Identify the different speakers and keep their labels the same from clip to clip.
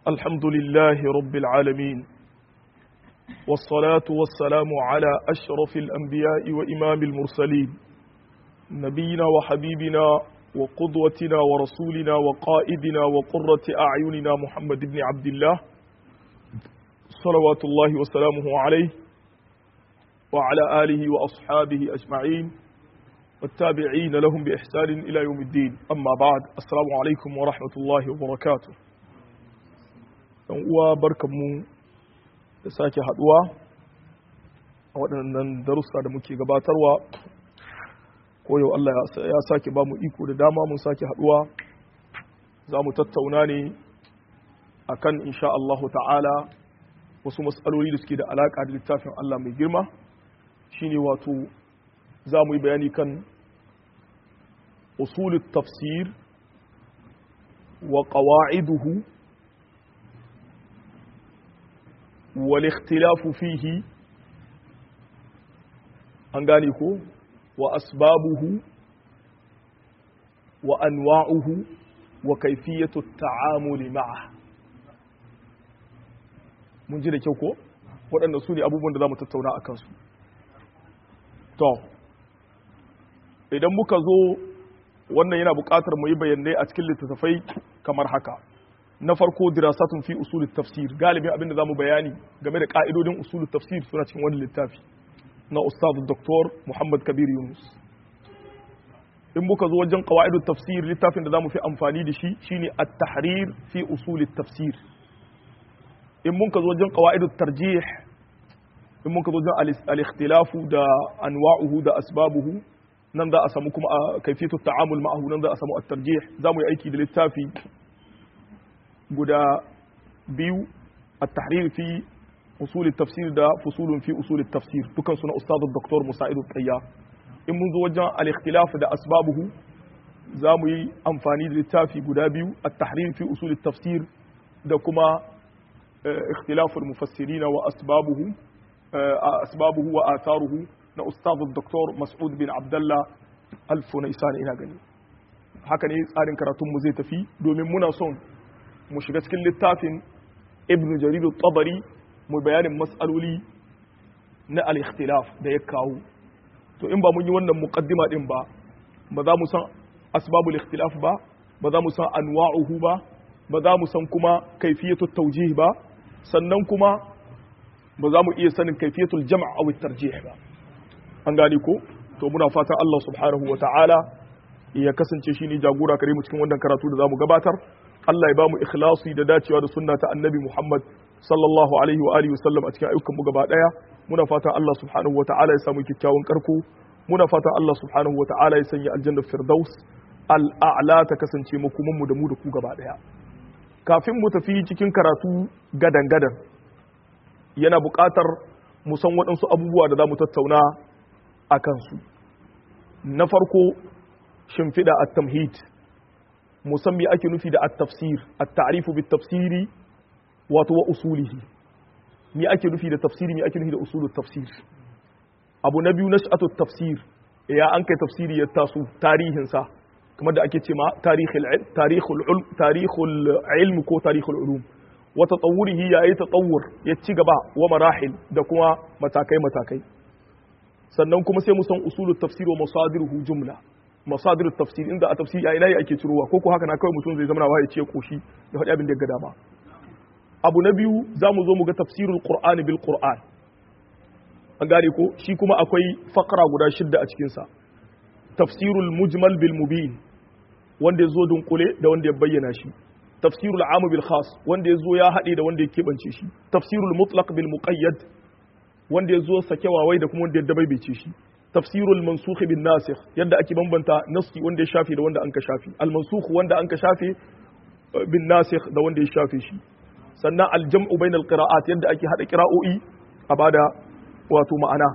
Speaker 1: الحمد لله رب العالمين والصلاة والسلام على أشرف الأنبياء وإمام المرسلين نبينا وحبيبنا وقدوتنا ورسولنا وقائدنا وقرة أعيننا محمد بن عبد الله صلوات الله وسلامه عليه وعلى آله وأصحابه أجمعين والتابعين لهم بإحسان إلى يوم الدين أما بعد السلام عليكم ورحمة الله وبركاته uwa barkanmu da sake haduwa a waɗannan darussa da muke gabatarwa ko yau Allah ya sake ba mu iko da dama mun sake haduwa za mu tattauna ne akan insha Allah ta'ala wasu matsaloli da suke da alaƙa da littafin Allah mai girma shine wato za mu yi bayani kan usulut tafsir wa qawa'iduhu wal ikhtilafu fihi an gane ko wa asbabuhu wa anwa'uhu wa kayfiyatu ta'amuli ma'a mun ji da kyau ko waɗanda su ne abubuwan da za mu tattauna a kansu to idan muka zo wannan yana buƙatar mu yi bayanai a cikin littattafai kamar haka na farko dirasatun fi usulut tafsir galibin abin da zamu bayani game da ka'idodin usulut tafsir suna cikin wani littafi na ustaz Dr. Muhammad Kabir Yunus in muka zo wajen qawaidut tafsir littafin da zamu fi amfani da shi shine at-tahrir fi usulut tafsir in muka zo wajen qawaidut tarjih in muka zo wajen al-ikhtilafu da anwa'uhu da asbabuhu nan za a samu kuma a kaifiyatu ta'amul ma'ahu nan za a samu at-tarjih zamu yi aiki da littafi guda biyu at-tahrir fi usul tafsir da fusulun fi usul tafsir dukan suna ustad dr musa'id al in mun zo wajen al-ikhtilaf da asbabuhu zamu yi amfani da littafi guda biyu at-tahrir fi usul tafsir da kuma ikhtilaf al-mufassirin wa asbabuhu asbabuhu wa atharuhu na ustaz dr mas'ud bin abdullah al-funaisan ina gani haka ne tsarin karatun mu zai tafi domin muna son mu shiga cikin littafin ibn jarir tabari mu bayanin mas'aloli na al-ikhtilaf da ya kawo to in ba mun yi wannan muqaddima din ba ba za mu san asbabul ikhtilaf ba ba za mu san anwa'uhu ba ba za mu san kuma kayfiyatut tawjih ba sannan kuma ba za mu iya sanin kayfiyatul jam' aw tarjih ba an gane ko to muna fatan Allah subhanahu wa ta'ala ya kasance shi ne jagora kare mu cikin wannan karatu da zamu gabatar Allah ya ba mu ikhlasi da dacewa da sunna ta annabi Muhammad sallallahu alaihi wa alihi wasallam a cikin ayyukan mu gaba daya muna fatan Allah subhanahu wa ta'ala ya samu kyakkyawan karko muna fatan Allah subhanahu wa ta'ala ya sanya aljanna firdaus al'a'la ta kasance makoman mu da mu da ku gaba daya kafin mu tafi cikin karatu gadan gadan yana buƙatar mu san waɗansu abubuwa da za mu tattauna a kansu na farko shimfiɗa at-tamhid musammi ake nufi da at-tafsir at-ta'rifu bit-tafsiri wato wa usulihi mi ake nufi da tafsiri mi ake nufi da usulut tafsir abu na biyu nash'atut tafsir ya an kai tafsiri ya taso tarihin sa kamar da ake cewa tarihul tarihul tarihul ilm ko tarihul ulum wa tatawurihi ya yi tatawur ya ci gaba wa marahil da kuma matakai matakai sannan kuma sai mu san usulut tafsir wa masadiruhu jumla masadirut tafsir inda a tafsiri a ina ake cirowa ko ko haka na kawai mutum zai zama wa ya ce koshi ya faɗi abin da ya ga dama abu na biyu za mu zo mu ga tafsirul qur'ani bil qur'an an gane ko shi kuma akwai fakara guda shidda a cikin sa tafsirul mujmal bil mubin wanda ya zo dunkule da wanda ya bayyana shi tafsirul am bil khas wanda ya zo ya haɗe da wanda ya keɓance shi tafsirul mutlaq bil muqayyad wanda ya zo sake wawai da kuma wanda ya dabaibace shi tafsirul mansukh bin nasikh yadda ake bambanta nasi wanda ya shafe da wanda an ka shafe al mansukh wanda an ka shafe bin nasikh da wanda ya shafe shi sannan al jam'u bainal qira'at yadda ake hada qira'o'i a bada wato ma'ana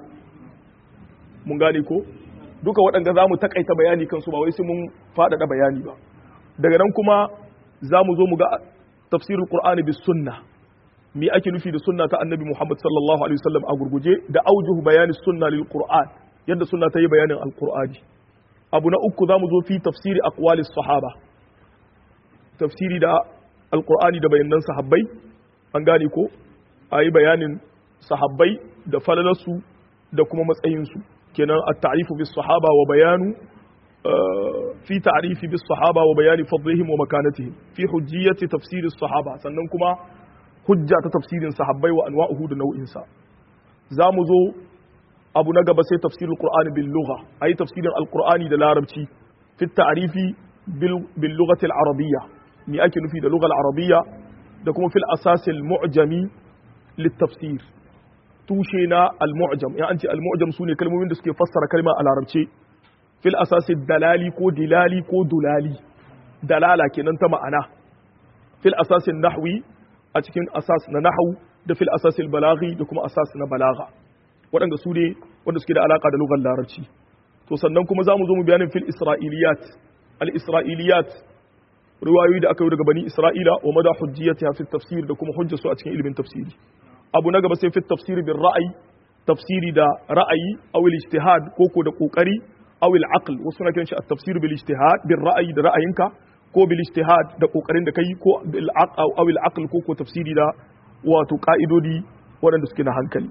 Speaker 1: mun gane ko duka waɗanda zamu takaita bayani kansu ba wai sai mun faɗaɗa bayani ba daga nan kuma zamu zo mu ga tafsirul qur'ani bis sunnah me ake nufi da sunna ta annabi Muhammad sallallahu alaihi wasallam a gurguje da aujuhu bayani sunna lil qur'an yadda sunna ta yi bayanin alqur'ani abu na uku zamu zo fi tafsiri aqwalis sahaba tafsiri da alqur'ani da bayanan sahabbai an gane ko ayi bayanin sahabbai da falalarsu da kuma matsayinsu kenan at-ta'rifu bis sahaba wa bayanu fi ta'rifi bis sahaba wa bayani fadlihim wa makanatihim fi hujjiyati tafsir as-sahaba sannan kuma hujja ta tafsirin sahabbai wa anwa'uhu da nau'in sa zamu zo abu na gaba sai tafsirul qur'ani bil lugha ayi tafsirin al-qur'ani da larabci fi ta'rifi bil lughati al-arabiyya ni ake nufi da lugha al-arabiyya da kuma fil asas al-mu'jami lit-tafsir tushe na al-mu'jam ya an ce al-mu'jam sune kalmomin da suke fassara kalma a larabce fil asasi dalali ko dilali ko dulali dalala kenan ta ma'ana fil asasin nahwi a cikin asas na nahwu da fil asasil balaghi da kuma asas na balagha waɗanda su ne wanda suke da alaka da lugar larabci to sannan kuma za mu zo mu bayanin fil isra'iliyat al isra'iliyat riwayoyi da aka yi daga bani isra'ila wa mada hujjiyatiha fi tafsir da kuma hujjarsu a cikin ilimin tafsiri abu na gaba sai fi tafsir bil ra'ayi tafsiri da ra'ayi aw al ijtihad ko ko da kokari aw al aql wasu na kiran shi at tafsir bil ijtihad bil ra'ayi da ra'ayinka ko bil ijtihad da kokarin da kai ko bil aql aw al aql ko ko tafsiri da wato ka'idodi waɗanda suke na hankali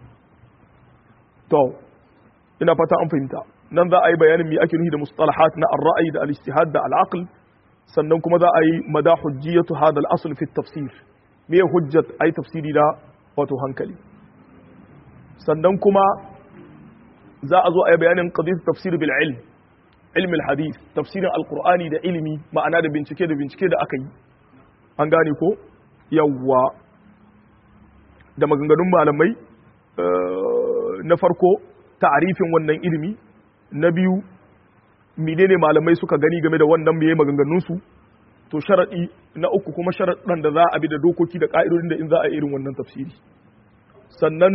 Speaker 1: to ina fata an fahimta nan za a yi bayanin me ake nufi da mustalahat na ar-ra'yi da al-ijtihad da al-aql sannan kuma za a yi mada hujjiyatu hadha al-asl fi tafsir me hujjat ai tafsiri da wato hankali sannan kuma za a zo a yi bayanin qadiyat tafsir bil ilm ilm al-hadith tafsirin al-qur'ani da ilimi ma'ana da bincike da bincike da aka yi an gane ko yawwa da maganganun malamai na farko ta'arifin wannan ilimi na biyu menene malamai suka gani game da wannan meye maganganun su to sharadi na uku kuma sharadan da za a bi da dokoki da ka'idodin da in za a irin wannan tafsiri sannan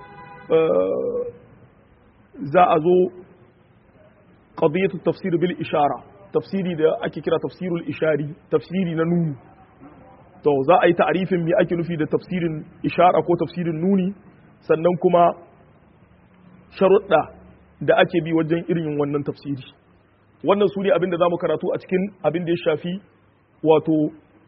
Speaker 1: za a zo qadiyatu tafsir bil ishara tafsiri da ake kira tafsirul ishari tafsiri na nuni to za a yi ta'arifin me ake nufi da tafsirin ishara ko tafsirin nuni sannan kuma sharuɗa da ake bi wajen irin wannan tafsiri wannan su ne abin da za mu karatu a cikin abin da ya shafi wato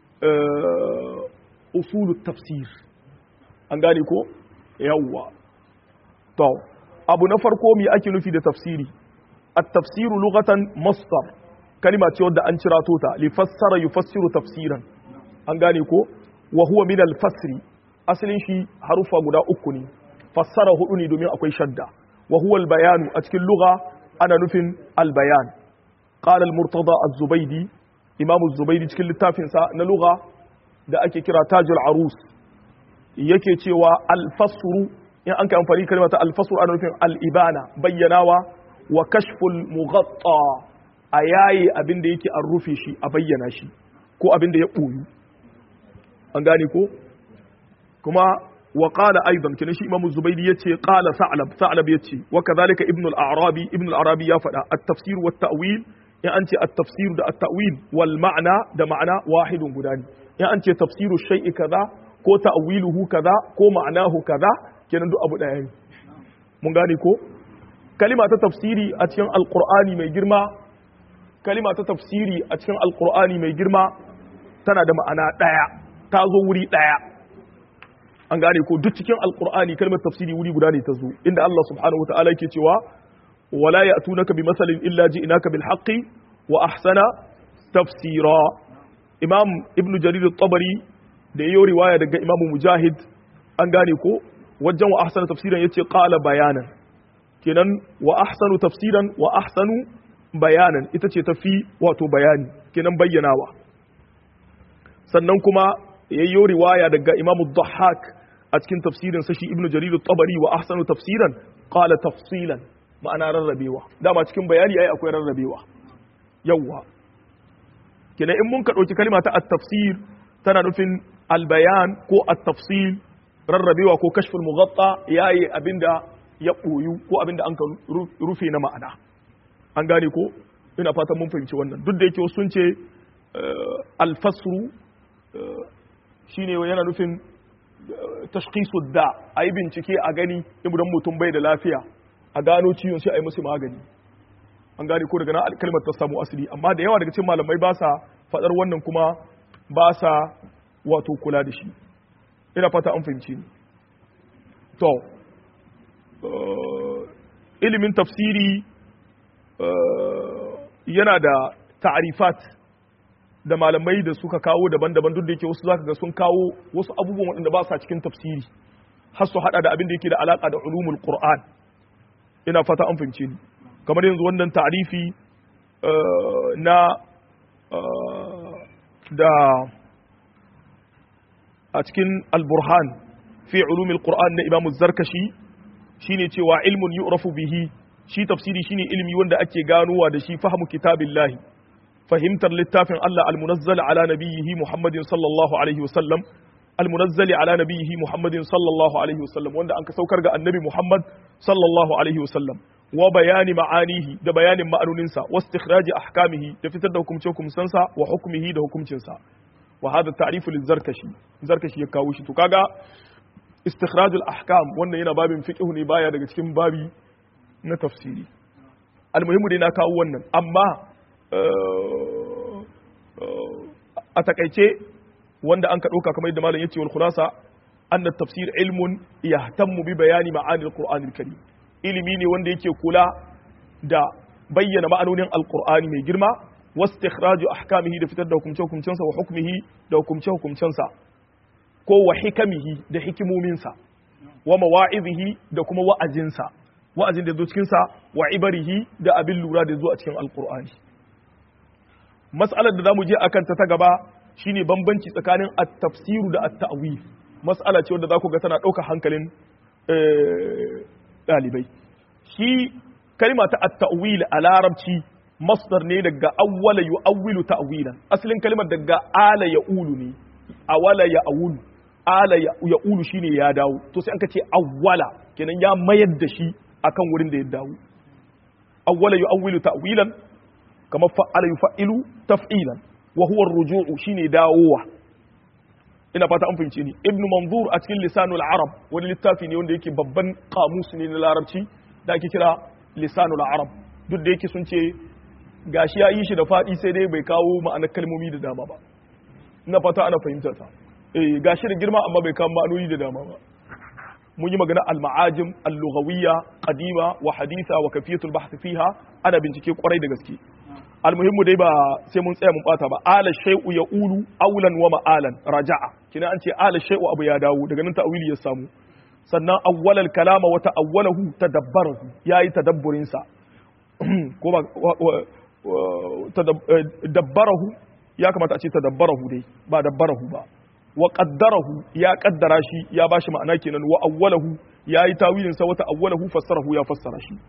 Speaker 1: usulu tafsir an gane ko yawwa to abu na farko me ake nufi da tafsiri at-tafsiru lughatan masdar kalima ce wadda an cira ta li fassara yufassiru tafsiran an gane ko wa huwa min al-fasri asalin shi harufa guda uku ne fassara hudu ne domin akwai shadda wa huwa al-bayanu a cikin lugha ana nufin al-bayan qala al-murtada az-zubaydi imam az-zubaydi cikin littafin sa na lugha da ake kira tajul arus yake cewa al-fasru in an kai amfani kalmar ta al-fasru ana nufin al-ibana bayyanawa wa kashful mughatta a yayi abin da yake an rufe shi a bayyana shi ko abin da ya ɓoyu an gane ko kuma wa qala aidan kina shi imamu zubaidi yace qala sa'lab sa'lab yace wa kadhalika ibn al-arabi ibn al-arabi ya fada at-tafsir wa at-ta'wil in an ce at-tafsir da at-ta'wil wal ma'na da ma'ana wahidun guda ne in an ce tafsiru shay'i kaza ko ta'wiluhu kaza ko ma'anahu kaza kenan duk abu daya ne mun gane ko kalima ta tafsiri a cikin alqur'ani mai girma kalima ta tafsiri a cikin alqur'ani mai girma tana da ma'ana daya ta zo wuri daya an gane ko duk cikin alqur'ani kalmar tafsiri wuri guda ne ta zo inda Allah subhanahu wataala yake cewa wala ya'tunaka bi masalin illa ji'naka bil haqqi wa ahsana tafsira imam ibn jarir at-tabari da yayi riwaya daga imam mujahid an gane ko wajen wa ahsana tafsiran yace qala bayanan kenan wa ahsanu tafsiran wa ahsanu bayanan ita ce tafi wato bayani kenan bayyanawa sannan kuma yayyo riwaya daga imamu dhahhak a cikin tafsirin sa shi ibnu jarir at-tabari wa ahsanu tafsiran qala tafsilan ma'ana rarrabewa dama cikin bayani ai akwai rarrabewa yawa kenan in mun ka dauki kalma ta at-tafsir tana nufin al-bayan ko at-tafsil rarrabewa ko kashful mughatta yayi abinda ya ɓoyu ko abinda an ka rufe na ma'ana an gane ko ina fatan mun fahimci wannan duk da yake wasu sun ce alfasru shine yana nufin tashkhisu da a yi bincike a gani idan mutum bai da lafiya a gano ciwon sai a yi musu magani an gane ko daga nan kalmar ta samu asali amma da yawa daga cikin malamai ba sa faɗar wannan kuma ba sa wato kula da shi ina fata an fahimci ni to ilimin tafsiri yana da ta'arifat da malamai da suka kawo daban-daban duk da yake wasu zaka ga sun kawo wasu abubuwan waɗanda ba sa cikin tafsiri har su hada da abin da yake da alaka da ulumul qur'an ina fata an fahimce ni kamar yanzu wannan ta'arifi na da a cikin al-burhan fi ulumil qur'an na imamu zarkashi shine cewa ilmun yu'rafu bihi shi tafsiri shine ilimi wanda ake ganowa da shi fahmu kitabillahi fahimtar littafin Allah al-munazzal ala nabiyhi Muhammadin sallallahu alaihi wasallam al-munazzali ala nabiyhi Muhammadin sallallahu alaihi wasallam wanda an ka saukar ga annabi Muhammad sallallahu alaihi wasallam wa bayani ma'anihi da bayanin ma'anoninsa wa istikhraji ahkamihi da fitar da hukumce hukumsansa wa hukmihi da hukumcinsa wa hada ta'rifu lizarkashi zarkashi ya kawo shi to kaga istikhrajul ahkam wannan yana babin fiqh ne baya daga cikin babi na tafsiri almuhimmu dai na kawo wannan amma a takaice wanda an ka ɗauka kamar yadda malam yace wal khulasa anna tafsir ilmun yahtammu bi bayani ma'ani alquran alkarim ilimi ne wanda yake kula da bayyana ma'anonin alqur'ani mai girma wastikhraju ahkamihi da fitar da hukumce hukumcensa wa hukmihi da hukumce hukumcensa ko wa hikamihi da hikimominsa wa mawa'izihi da kuma wa'azinsa wa'azin da zo cikinsa wa ibarihi da abin lura da zo a cikin alkur'ani mas'alar da zamu je akan ta ta gaba shine bambanci tsakanin at-tafsiru da at-ta'wil mas'ala ce wanda za ku ga tana ɗaukar hankalin ɗalibai shi kalma ta at-ta'wil a larabci masdar ne daga awwala yu'awwilu ta'wilan asalin kalmar daga ala ya'ulu ne awala ya'awulu ala ya'ulu shine ya dawo to sai an ka ce awwala kenan ya mayar da shi akan wurin da ya dawo awwala yu'awwilu ta'wilan kamar fa'ala yuf'ilu taf'ilan wa huwa ar-ruju'u shine dawowa ina fata an fahimce ni ibnu manzur a cikin lisanul arab wani littafi ne wanda yake babban kamus ne na larabci da ake kira lisanul arab duk da yake sun ce gashi ya yi shi da faɗi sai dai bai kawo ma'anar kalmomi da dama ba ina fata ana fahimtar ta eh gashi da girma amma bai kawo ma'anoni da dama ba mun yi magana al-ma'ajim al-lughawiyya qadima wa haditha wa kafiyatul bahth fiha ana bincike kwarai da gaske almuhimmu dai ba sai mun tsaya mun bata ba ala shay'u yaqulu awlan wa ma'alan raja'a kina an ce ala shay'u abu ya dawo daga nan ta'wili ya samu sannan awwalal kalama wa ta'awwalahu tadabbarahu yayi tadabburin sa ko ba dabbarahu ya kamata a ce tadabbarahu dai ba dabbarahu ba wa qaddarahu ya kaddara shi ya bashi ma'ana kenan wa awwalahu yayi tawilin sa wa ta'awwalahu fassarahu ya fassara shi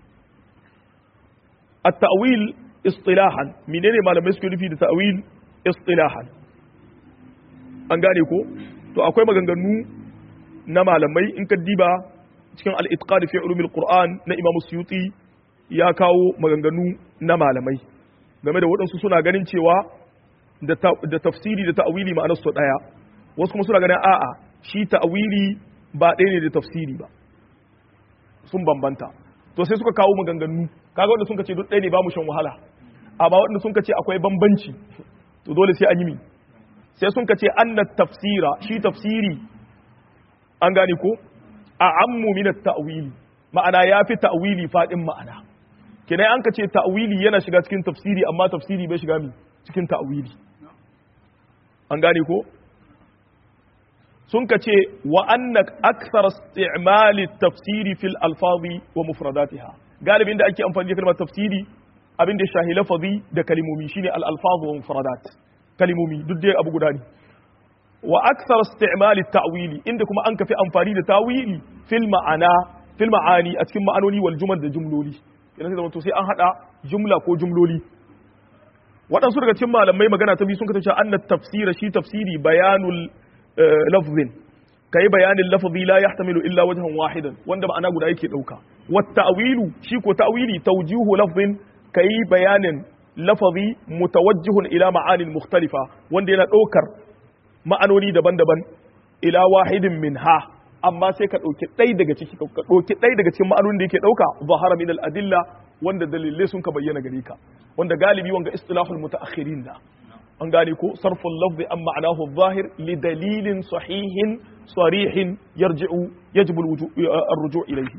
Speaker 1: at-ta'wil istilahan menene malamai suke nufi da ta'wil istilahan an gane ko to akwai maganganu na malamai in ka diba cikin al-itqan fi ulumil qur'an na imam suyuti ya kawo maganganu na malamai game da waɗansu suna ganin cewa da tafsiri da ta'wili ma'anar su ɗaya wasu kuma suna ganin a'a shi ta'wili ba ɗaya ne da tafsiri ba sun bambanta to sai suka kawo maganganu kaga wanda sun ce duk ɗaya ne ba mu shan wahala amma wanda sun ce akwai bambanci to dole sai an yi mi sai sun ce anna tafsira shi tafsiri an gane ko a ammu min at-ta'wili ma'ana yafi ta'wili fadin ma'ana kinai an ka ce ta'wili yana shiga cikin tafsiri amma tafsiri bai shiga mi cikin ta'wili an gane ko sun ka ce wa anna akthar isti'mali tafsiri fil alfazi wa mufradatiha galibin da ake amfani da kalmar tafsiri abin da shahi lafazi da kalimomi shine al alfazu wa mufradat kalimomi duk dai abu guda ne wa akthar isti'mali ta'wili inda kuma an kafi amfani da tawili fil ma'ana fil ma'ani a cikin ma'anoni wal jumal da jumloli yana sai to sai an hada jumla ko jumloli waɗansu daga cikin malamai magana ta biyu sun kasance anna tafsira shi tafsiri bayanul lafzin kai bayanin lafzi la yahtamilu illa wajhan wahidan wanda ma'ana guda yake dauka wat ta'wilu shi ko ta'wili tawjihu lafzin kai bayanin lafazi mutawajjihun ila ma'anin mukhtalifa wanda yana daukar ma'anoni daban-daban ila wahidin minha amma sai ka dauki ɗaya daga ciki ka dauki ɗaya daga cikin ma'anonin da yake dauka zahara min al-adilla wanda dalilai sun ka bayyana gare ka wanda galibi wanga istilahul mutaakhirin da an gane ko sarful lafzi an ma'anahu zahir li dalilin sahihin sarihin yarji'u yajibu ar-ruju' ilayhi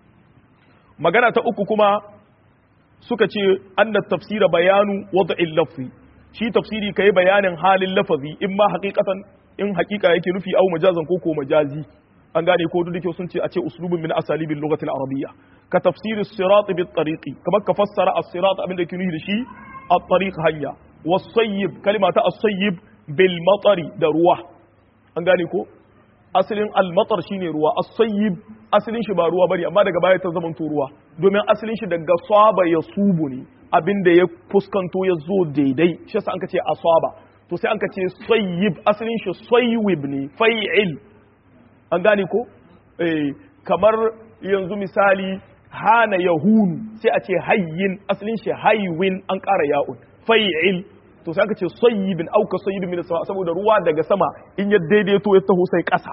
Speaker 1: magana ta uku kuma suka ce anna tafsira bayanu wad'il lafzi shi tafsiri kai bayanin halin lafazi in ma haqiqatan in haqiqa yake nufi au majazan ko ko majazi an gane ko duk da sun ce a ce uslubun min asalibil lughati al-arabiyya ka tafsir as-sirat bit tariqi kamar ka fassara as-sirat abin da ke nufi da shi at-tariq hanya was-sayyib kalima ta as-sayyib bil matari da ruwa an gane ko asalin al-matar shine ruwa as-sayyib asalin shi ba ruwa bane amma daga baya ta zama ruwa domin asalin shi daga saba ya subu ne abinda ya fuskanto ya zo daidai shi yasa an ka ce asaba to sai an ka ce sayyib asalin shi sayyib ne fai'il an gane ko eh kamar yanzu misali hana yahunu sai a ce hayyin asalin shi haywin an ƙara ya'un fai'il to sai aka ce sayyibin auka sayyibin min sama saboda ruwa daga sama in ya daidaito ya taho sai ƙasa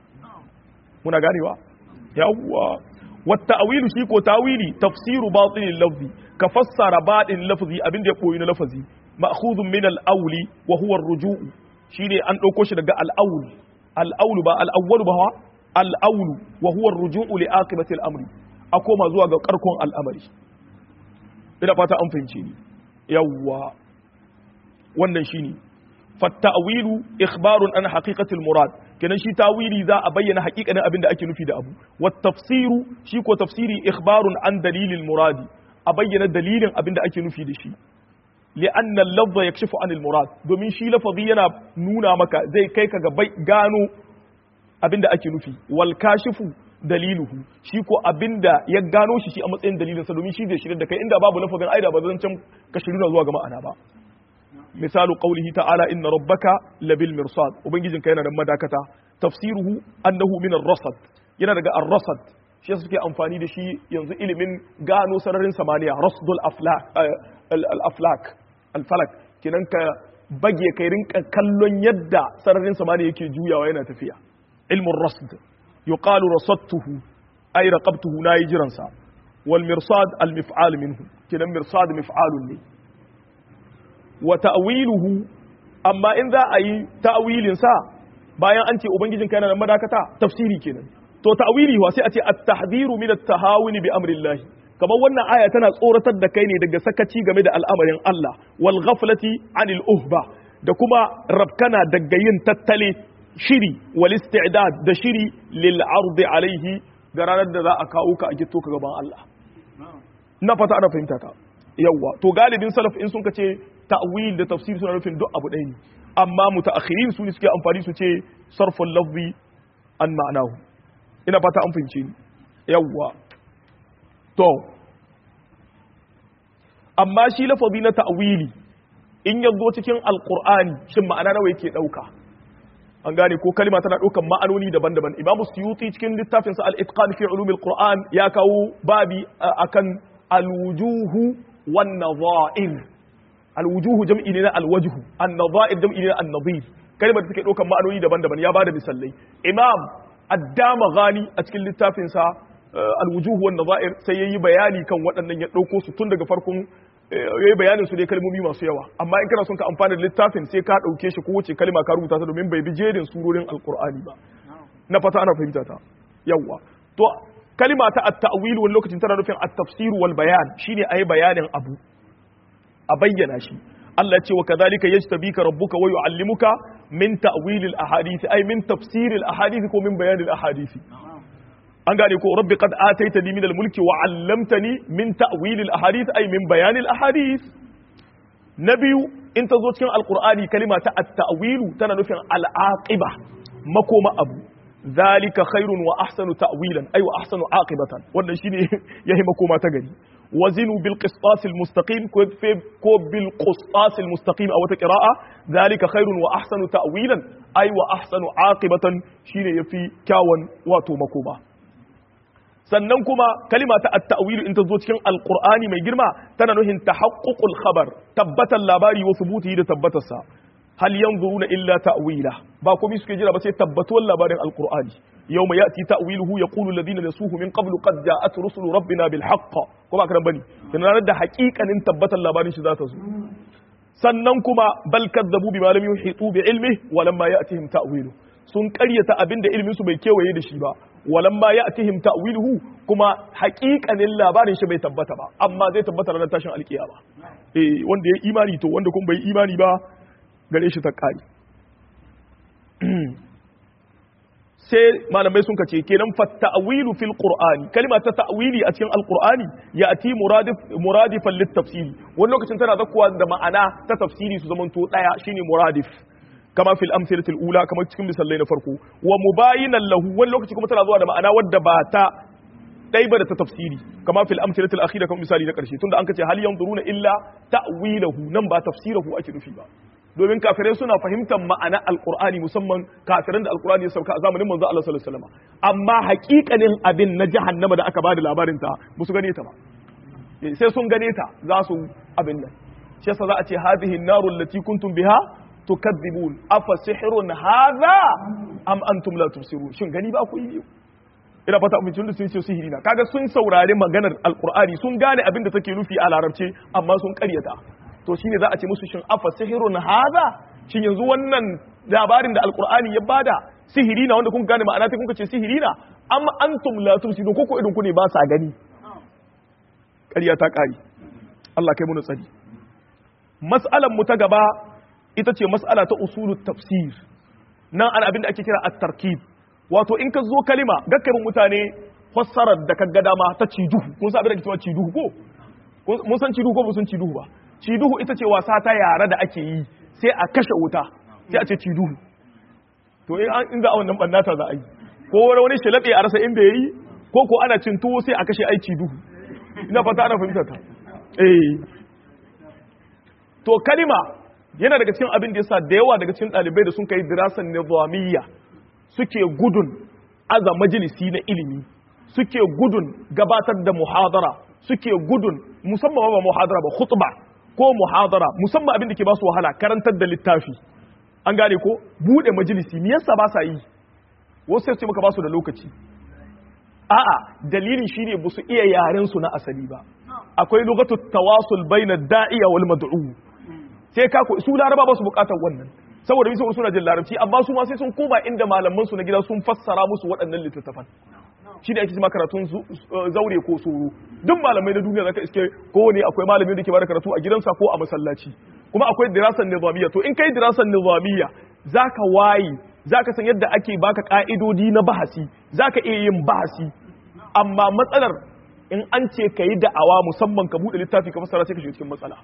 Speaker 1: muna ganewa yawwa wa ta'wilu shi ko tawili tafsiru batinil lafzi ka fassara batin lafzi abin da ya koyi na lafazi ma'khudun min al-awli wa huwa ar-ruju' shine an dauko shi daga al-awl al-awl ba al-awwal ba al-awl wa huwa ar-ruju' li aqibati al-amri a koma zuwa ga karkon al'amari ina fata an fahimce ni yawwa wannan shine fattawilu ikhbarun an haqiqatil murad kenan shi tawili za a bayyana haƙiƙanin abin da ake nufi da abu wat tafsiru shi ko tafsiri ikhbarun an dalilil muradi a bayyana dalilin abin da ake nufi da shi li'anna al-lafza yakshifu anil murad domin shi lafazi yana nuna maka zai kai ka ga gano abin da ake nufi wal kashifu daliluhu shi ko abinda ya gano shi shi a matsayin dalilinsa domin shi zai shirya da kai inda babu lafazin aida ba zan can ka shirya zuwa ga ma'ana ba misalu qawlihi ta'ala inna rabbaka labil mirsad ubangijin ka yana da madakata tafsiruhu annahu min ar-rasad yana daga ar-rasad shi suke amfani da shi yanzu ilimin gano sararin samaniya rasdul aflak al-aflak al-falak kinan ka bage kai rinka kallon yadda sararin samaniya yake juyawa yana tafiya ilmun rasd yuqalu rasadtuhu ay raqabtuhu nayi jiransa wal mirsad al mif'al minhu kinan mirsad mif'alun ne wa ta'wiluhu amma in za a yi ta'wilin sa bayan an ce ubangijin kai yana da madakata tafsiri kenan to ta'wili wa sai a ce at-tahdhiru min at-tahawuni bi amri Allah kamar wannan aya tana tsoratar da kai ne daga sakaci game da al'amarin Allah wal ghaflati anil uhba da kuma rabkana daga yin tattale shiri wal isti'dad da shiri lil ardi alaihi ga ranar da za a kawo ka a gito ka gaban Allah na fata ana fahimta ka yawa to galibin salaf in sun ka ce ta'wil da tafsir suna nufin duk abu ɗaya ne amma mutaakhirin su ne suke amfani su ce sarful lafzi an ma'anahu ina fata an fahimce ni yawa to amma shi lafazi na ta'wili in ya zo cikin alqur'ani shin ma'ana nawa yake dauka an gane ko kalima tana ɗaukan ma'anoni daban-daban imam suyuti cikin littafinsa al-itqan fi ulumil qur'an ya kawo babi akan al-wujuhu wan nadha'ir al-wujuhu jam'i ne na al-wajhu an-nadha'ir jam'i ne na an-nadhir kalima da take ɗaukan ma'anoni daban-daban ya bada misalai imam addama ghani a cikin littafinsa al-wujuhu wan nadha'ir sai yayi bayani kan waɗannan ya ɗauko su tun daga farkon yayi bayanin su dai kalmomi masu yawa amma in kana son ka amfana da littafin sai ka dauke shi kowace kalma ka rubuta ta domin bai bi jerin surorin alqur'ani ba na fata ana fahimta ta yawa to kalima ta at-ta'wil wani lokacin tana nufin at-tafsir wal bayan shine ayi bayanin abu a bayyana shi Allah ya ce wa kadhalika yajtabika rabbuka wa yu'allimuka min ta'wil al-ahadith ay min tafsir al-ahadith ko min bayan al-ahadith an gane ko rabbi qad ataitani min al-mulki wa 'allamtani min ta'wil al-ahadith ay min bayan al-ahadith nabiyu in ta zo cikin alqur'ani kalima ta at-ta'wil tana nufin al-aqiba makoma abu zalika khairun wa ahsanu ta'wilan ay wa ahsanu aqibatan wannan shine yayi makoma ta gari wazinu bil qistas al mustaqim ko ko bil qistas al mustaqim aw ta qira'a zalika khairun wa ahsanu ta'wilan ay wa ahsanu aqibatan shine yafi kyawun wato makoma sannan kuma kalima ta at-ta'wil in ta zo cikin alqur'ani mai girma tana nuhin tahaqququl khabar tabbatan labari wa thubuti da tabbatarsa hal yanzuruna illa ta'wila ba komai suke jira ba sai tabbatuwar labarin alqur'ani yawma ya'ti ta'wiluhu yaqulu alladhina nasuhu min qablu qad ja'at rusulu rabbina bil haqq ko ba karan bane dan ranar da haƙiƙanin tabbatar labarin shi za ta zo sannan kuma bal kadzabu bima lam yuhitu bi ilmi wa lamma ya'tihim ta'wilu sun karyata abin da ilmin su bai kewaye da shi ba walamma ya'tihim ta'wiluhu kuma haƙiƙanin labarin shi bai tabbata ba amma zai tabbata ranar tashin alkiyama eh wanda ya imani to wanda kuma bai imani ba gare shi ta kai sai malamai sun kace kenan fa ta'wilu fil qur'ani kalma ta ta'wili a cikin alqur'ani ya'ti muradif muradifan lit tafsiri wani lokacin tana zakkuwa da ma'ana ta tafsiri su zamanto daya shine muradif kama fil amsalatil ula kama cikin misalai na farko wa mubayinan lahu wani lokaci kuma tana zuwa da ma'ana wadda ba ta dai ba da ta tafsiri kama fil amsalatil akhira kama misali na karshe tunda an kace hal yanzuruna illa ta'wilahu nan ba tafsirahu ake nufi ba domin kafirai suna fahimtar ma'ana alqur'ani musamman kafiran da alqur'ani ya sauka a zamanin manzo Allah sallallahu alaihi wasallam amma haƙiƙanin abin na jahannama da aka bada labarin ta ba su gane ta ba sai sun gane ta za su abin nan shi yasa za a ce hadhihi an-naru allati kuntum biha tukadzibun afa sihrun hadha am antum la tubsirun shin gani ba ku yi ina fata mun tun da sun ce sihiri na kaga sun saurari maganar alqur'ani sun gane abin da take nufi a larabce amma sun karyata to shine za a ce musu shin afa sihrun hadha shin yanzu wannan labarin da alqur'ani ya bada sihiri na wanda kun gane ma'ana ta kun ce sihiri na am antum la tubsirun ko ko idan ku ne ba sa gani ƙarya ta ƙari Allah kai mu tsari mas'alan mu ta gaba ita ce mas'ala ta usulul tafsir nan ana abin da ake kira at-tarkib wato in ka zo kalima gakkarin mutane fassarar da ka ga dama ta ciduhu kun san abin da ake cewa ciduhu ko mun san ciduhu ko mun san ciduhu ba ciduhu ita ce wasa ta yara da ake yi sai a kashe wuta sai a ce ciduhu to in an inda a wannan bannata za a yi ko wani shilabe a rasa inda yayi ko ko ana cin tuwo sai a kashe ai ciduhu ina fata ana fahimtar ta eh to kalima yana daga cikin abin da yasa da yawa daga cikin ɗalibai da sun kai dirasan nizamiyya suke gudun aza majalisi na ilimi suke gudun gabatar da muhadara suke gudun musamman ba muhadara ba khutba ko muhadara musamman abin da ke ba su wahala karantar da littafi an gane ko bude majalisi me yasa ba sa yi wasu sai su maka ba su da lokaci a'a dalilin shine ba su iya yaren su na asali ba akwai lugatu tawasul baina da'iya wal mad'u sai ka ko su laraba ba su bukatar wannan saboda bisa suna jin larabci amma su ma sai sun koma inda malaman su na gida sun fassara musu waɗannan littattafan shi da ake cewa karatun zaure ko soro duk malamai na duniya zaka iske kowane akwai malami da ke bada karatu a gidansa ko a masallaci kuma akwai dirasan nizamiyya to in kai dirasan nizamiyya zaka wayi zaka san yadda ake baka ka'idodi na bahasi zaka iya yin bahasi amma matsalar in an ce ka yi da'awa musamman ka buɗe littafi ka fassara sai ka shiga cikin matsala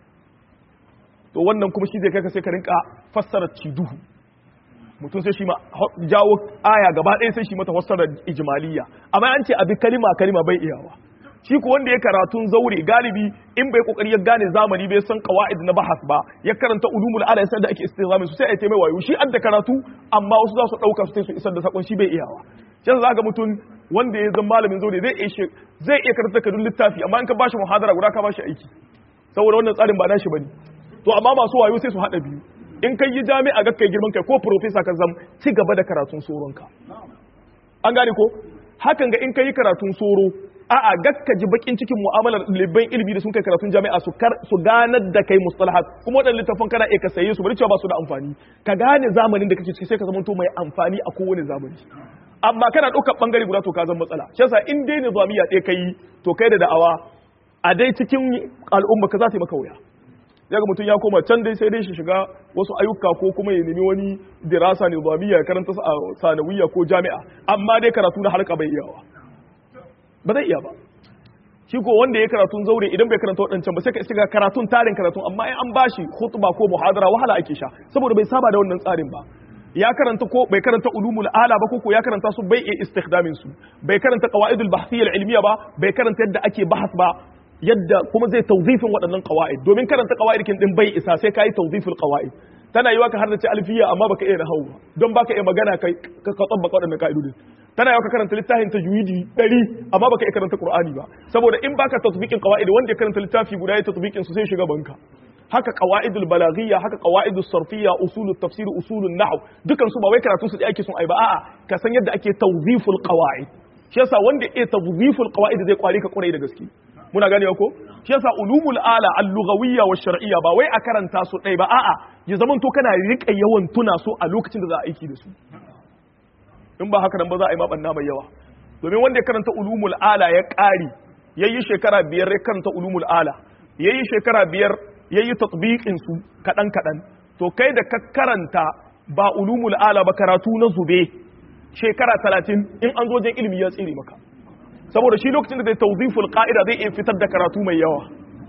Speaker 1: to wannan kuma shi zai kai ka sai ka rinka fassara ciduhu mutum sai shi ma jawo aya gaba ɗaya sai shi mata fassara ijmaliya amma an ce abi kalima kalima bai iyawa shi ko wanda ya karatun zaure galibi in bai kokari ya gane zamani bai san qawaid na bahas ba ya karanta ulumul ala sai da ake istizamin su sai ya taimai wayo shi adda karatu amma wasu za su dauka su su isar da sakon shi bai iyawa shi za ga mutum wanda ya zama malamin zaure zai iya zai iya karanta kadun littafi amma in ka bashi muhadara guda ka bashi aiki saboda wannan tsarin ba nashi bane to amma masu wayo sai su hada biyu in kai yi jami'a ga kai girman kai ko professor ka zam ci gaba da karatun soronka an gane ko hakan ga in kai karatun soro a'a gakka ji bakin cikin mu'amalar libban ilimi da sun kai karatun jami'a su kar su ganar da kai mustalahat kuma wadannan littafan kana iya ka saye su bari cewa ba su da amfani ka gane zamanin da kake ciki sai ka zama to mai amfani a kowane zamani amma kana ɗaukar ɓangare guda to ka zama matsala shi yasa in dai nizamiya ɗaya kai to kai da da'awa a dai cikin al'umma ka za ta yi maka wuya yaga mutum ya koma can dai sai dai shi shiga wasu ayyuka ko kuma ya nemi wani dirasa nizamiya ya karanta a sanawiyya ko jami'a amma dai karatu na harka bai iyawa ba zai iya ba shi ko wanda ya karatun zaure idan bai karanta waɗancan ba sai ka shiga karatun tarin karatun amma in an bashi khutba ko muhadara wahala ake sha saboda bai saba da wannan tsarin ba ya karanta ko bai karanta ulumul ala ba ko ya karanta su bai iya istikhdamin su bai karanta qawaidul bahthiyya ilmiya ba bai karanta yadda ake bahas ba yadda kuma zai tawzifin waɗannan qawaid domin karanta qawaid kin din bai isa sai kai tawziful qawaid tana yiwa ka hardace alfiya amma baka iya nahawu ba don baka iya magana kai ka tsabbaka waɗannan ka'idodin tana yiwa ka karanta littafin tajwidi 100 amma baka iya karanta qur'ani ba saboda in baka tatbiqin qawaid wanda ya karanta littafi guda ya tatbiqin su sai shiga banka haka qawaidul balaghiyya haka qawaidus sarfiyya usulut tafsir usulun nahw dukan su ba wai karatu su da ake son ai ba a'a ka san yadda ake tawziful qawaid shi yasa wanda ya tawziful qawaid zai kware ka kwarai da gaske muna gane ko shi yasa ulumul ala al-lughawiyya wa shar'iyya ba wai a karanta su ɗaya ba a'a ya zaman to kana rika yawan tuna su a lokacin da za a aiki da su in ba haka nan ba za a yi mabanna mai yawa domin wanda ya karanta ulumul ala ya ƙari yayi shekara biyar ya karanta ulumul ala yayi shekara biyar yayi tatbiqin su kadan kadan to kai da ka karanta ba ulumul ala ba karatu na zube shekara talatin in an zo wajen ilimi ya tsire maka saboda shi lokacin da zai tawziful qa'ida zai iya fitar da karatu mai yawa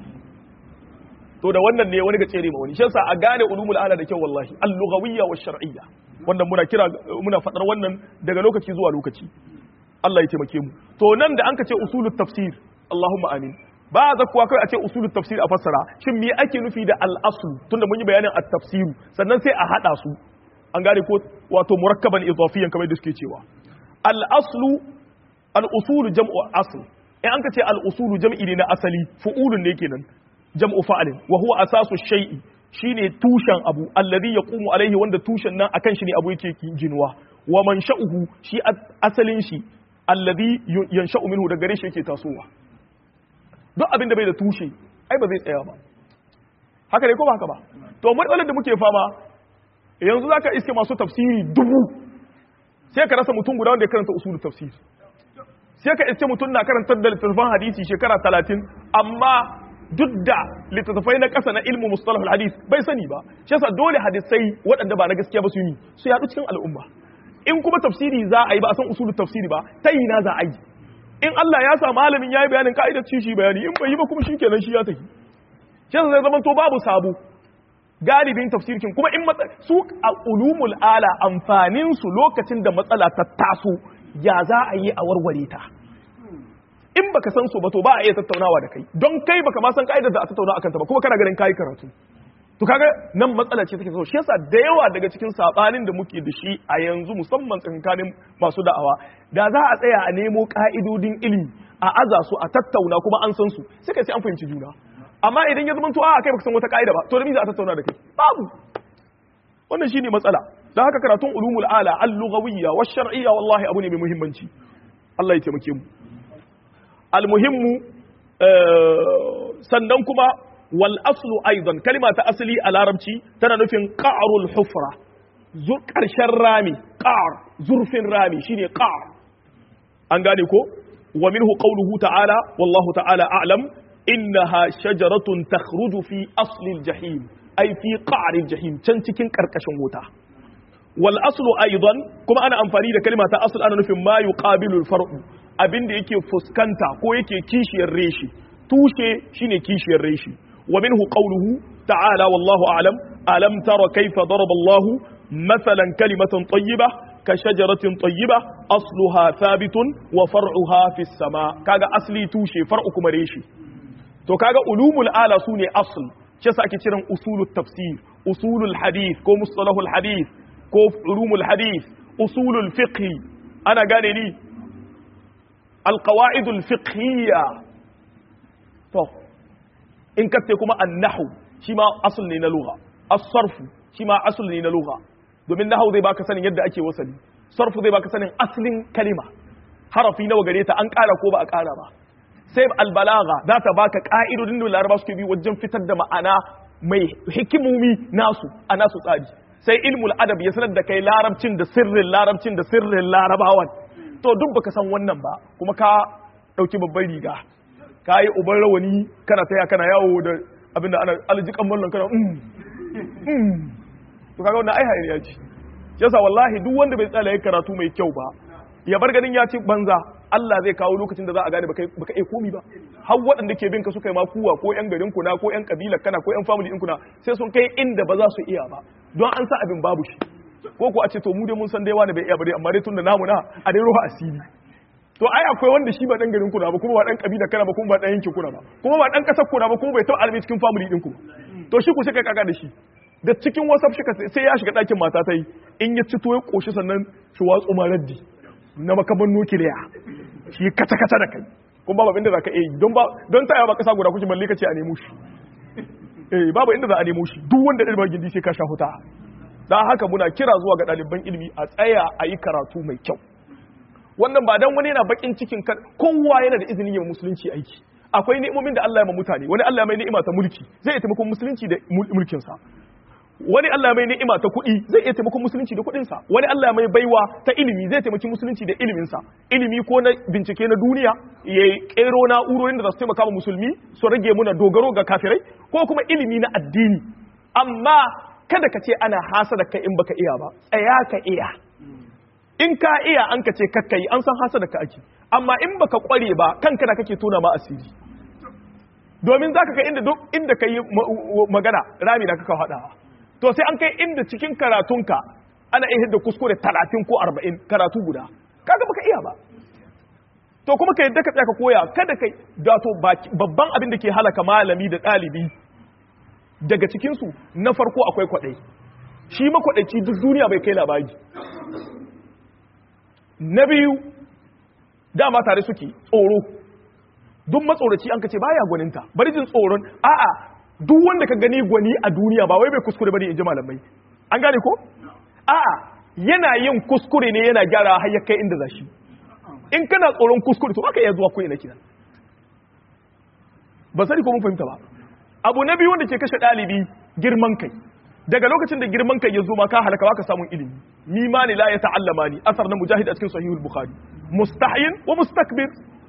Speaker 1: to da wannan ne wani ga tsere ma wani shi yasa a gane ulumul ala da kyau wallahi al-lughawiyya wa shar'iyya wannan muna kira muna fadar wannan daga lokaci zuwa lokaci Allah ya taimake mu to nan da an ka ce usulut tafsir Allahumma amin ba za kuwa kai a ce usulut tafsir a fassara shin me ake nufi da al-asl tunda mun yi bayanin at-tafsir sannan sai a hada su an gane ko wato murakkaban idafiyan kamar da suke cewa al-aslu al-usulu jam'u asl in an ka ce al-usulu jam'i ne na asali fu'ulun ne kenan jam'u fa'alin wa huwa asasu shay'i shine tushen abu alladhi yaqumu alaihi wanda tushen nan akan shi ne abu yake jinuwa wa man sha'uhu shi asalin shi alladhi yansha'u minhu daga gare shi yake tasowa duk abin da bai da tushe ai ba zai tsaya ba haka ne ko ba haka ba to matsalar da muke fama yanzu zaka iske masu tafsiri dubu sai ka rasa mutum guda wanda ya karanta usulul tafsir sai ka iske mutum na karantar da littattafan hadisi shekara talatin amma duk da littattafai na ƙasa na ilmu mustalahul hadis bai sani ba shi yasa dole hadisai waɗanda ba na gaskiya ba su yi su yaɗu cikin al'umma in kuma tafsiri za a yi ba a san usulul tafsiri ba ta yi na za a yi in Allah ya sa malamin ya yi bayanin ka'idar ci shi bayani in bai yi ba kuma shi kenan shi ya tafi shi yasa zai zama to babu sabo galibin tafsirkin kuma in su a ulumul ala amfanin su lokacin da matsala ta taso ya za a yi a warware ta in baka san su ba to ba a iya tattaunawa da kai don kai baka ma san ka'idar da a tattauna akan ta ba kuma kana ganin kai karatu to kaga nan matsala ce take so shi yasa da yawa daga cikin sabanin da muke da shi a yanzu musamman tsakanin masu da'awa da za a tsaya a nemo ka'idodin ilimi a aza su a tattauna kuma an san su sai kai sai an fahimci juna amma idan ya zama to a kai baka san wata ka'ida ba to da me za a tattauna da kai babu wannan shine matsala dan haka karatun ulumul ala al-lughawiyya wash-shar'iyya wallahi abu ne mai muhimmanci Allah ya taimake mu almuhimmu sannan kuma wal aslu aidan kalima ta asali a larabci tana nufin qa'rul hufra karshen rami qa'r zurfin rami shine qa'r an gane ko wa minhu qawluhu ta'ala wallahu ta'ala a'lam innaha shajaratun takhruju fi asli al-jahim ay fi qa'r al-jahim can cikin karkashin wuta wal aslu aidan kuma ana amfani da kalima ta asl ana nufin ma yuqabilu al-far'u abin da yake fuskanta ko yake kishiyar reshi tushe shine kishiyar reshi wa minhu qawluhu ta'ala wallahu a'lam alam tara kayfa daraba Allah mathalan kalimatan tayyiba ka shajaratin tayyiba asluha thabitun wa far'uha fis sama kaga asli tushe far'u kuma reshi to kaga ulumul ala sune asl shi yasa ake kiran usulut tafsir usulul hadith ko mustalahul hadith ko ulumul hadith usulul fiqh ana gane ni القواعد الفقهية to in kace kuma annahu shi ma asl ne na lugha as-sarf shi ma asl ne na lugha domin nahwu zai baka sanin yadda ake wasali sarfu zai baka sanin aslin kalima harafi nawa gare ta an ƙara ko ba a ƙara ba sai al-balagha za ta baka ka'idodin da laraba suke bi wajen fitar da ma'ana mai hikimomi nasu a nasu tsari sai ilmul adab ya sanar da kai larabcin da sirrin larabcin da sirrin larabawan to duk baka san wannan ba kuma ka dauki babban riga ka yi uban rawani kana taya kana yawo da abinda ana aljikan mallan kana mm mm to kaga wannan ai hayaniya ce yasa wallahi duk wanda bai tsala karatu mai kyau ba ya bar ganin ya ci banza Allah zai kawo lokacin da za a gane baka baka iya komi ba har waɗanda ke bin ka suka yi ma kuwa ko yan garin ku na ko yan kabilar kana ko yan family din ku na sai sun kai inda ba za su iya ba don an sa abin babu shi ko ko a ce to mu dai mun san dai wani bai iya bare amma dai tunda namu na a dai ruwa asiri to ai akwai wanda shi ba dan garin kuna ba kuma ba dan kabila kana ba kuma ba dan yankin kuna ba kuma ba dan kasar kuna ba kuma bai taɓa almi cikin family din ku to shi ku sai kai kaga da shi da cikin whatsapp shi sai ya shiga ɗakin mata ta yi in ya ci to ya koshi sannan shi watsu ma raddi na makaman nukiliya shi kata kata da kai kuma babu inda za ka iya yi don ba don taya ba kasa guda kuke balle ka ce a nemo shi eh babu inda za a nemo shi duk wanda ɗalibin gindi sai ka sha huta dan haka muna kira zuwa ga ɗaliban ilimi a tsaya a yi karatu mai kyau wannan ba dan wani yana bakin cikin kan kowa yana da izinin yin musulunci aiki akwai ni'imomin da Allah ya ma mutane wani Allah mai ni'ima ta mulki zai iya taimakon musulunci da mulkin sa wani Allah mai ni'ima ta kuɗi zai iya taimakon musulunci da kuɗin sa wani Allah mai baiwa ta ilimi zai taimaki musulunci da ilimin sa ilimi ko na bincike na duniya ya kero na'urorin da za su taimaka wa musulmi su rage muna dogaro ga kafirai ko kuma ilimi na addini amma kada ka ce ana hasada kai in baka iya ba tsaya ka iya in ka iya an ka ce kakka yi an san hasada ka ake amma in baka kware ba kanka da kake tona ma asiri domin zaka kai inda duk inda kai magana rami da kaka hadawa to sai an kai inda cikin karatunka ana iya hidda kuskure 30 ko 40 karatu guda kaga baka iya ba to kuma ka yadda ka tsaya ka koya kada kai da to babban abin da ke halaka malami da ɗalibi daga cikinsu na farko akwai kwaɗai shi makwaɗaici duk duniya bai kai labari na biyu dama tare suke tsoro duk matsoraci an kace baya gwaninta bari jin tsoron a'a duk wanda ka gani gwani a duniya ba wai bai kuskure bane in ji malamai an gane ko a'a yana yin kuskure ne yana gyara har ya kai inda zashi in kana tsoron kuskure to baka iya zuwa ko ina kina ba sani ko mun fahimta ba abu na biyu wanda ke kashe ɗalibi girman kai daga lokacin da girman kai ya zo ma ka halaka baka samun ilimi ni ma ne la ya ta'allama ni asar na mujahid a cikin sahihul bukhari mustahyin wa mustakbir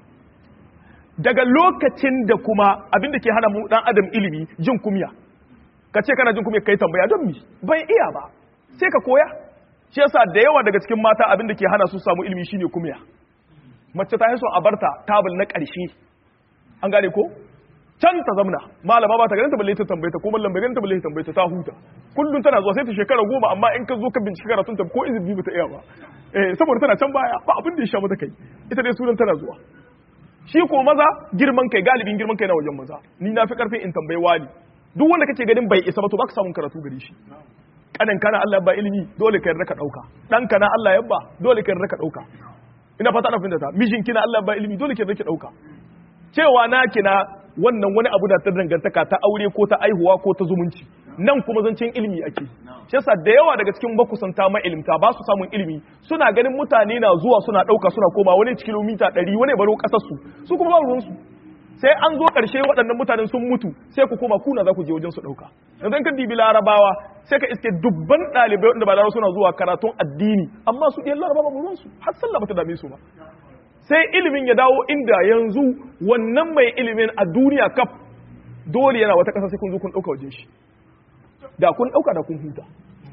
Speaker 1: daga lokacin da kuma abin da ke hana mu dan adam ilimi jin kumya ka ce kana jin kumya kai tambaya don mi bai iya ba sai ka koya shi yasa da yawa daga cikin mata abin da ke hana su samu ilimi shine kumya mace ta so a barta tabul na ƙarshe an gane ko can ta zamna malama ba ta ganin ta balle ta tambaye ta ko mallam bai ganin ta balle ta tambaye ta ta huta kullun tana zuwa sai ta shekara goma amma in ka zo ka bincike karatun ta ko izini ba ta iya ba eh saboda tana can baya ba abin da ya sha mata kai ita dai sunan tana zuwa shi ko maza girman kai galibin girman kai na wajen maza ni na fi karfin in tambayi wani duk wanda kake ganin bai isa ba to baka samun karatu gare shi kanin kana Allah ba ilimi dole ka yarda ka dauka dan kana Allah yabba dole ka yarda ka dauka ina fata na fahimta ta mijin kina Allah ba ilimi dole ka yarda ki dauka cewa na kina wannan wani abu da ta dangantaka ta aure ko ta aihuwa ko ta zumunci nan kuma zancen ilimi ake shi yasa da yawa daga cikin makusanta ma ilimta ba su samun ilimi suna ganin mutane na zuwa suna dauka suna koma wani kilomita 100 wani baro kasar su su kuma ba ruwan su sai an zo karshe waɗannan mutanen sun mutu sai ku koma kuna za ku je wajen su dauka yanzu in ka dibi larabawa sai ka iske dubban ɗalibai wanda ba larabawa suna zuwa karatun addini amma su ɗiyan larabawa ba ruwan su har sallah ba ta dame su ba sai ilimin ya dawo inda yanzu wannan mai ilimin a duniya kaf dole yana wata ƙasa sai kun zo kun ɗauka wajen shi da kun ɗauka da kun huta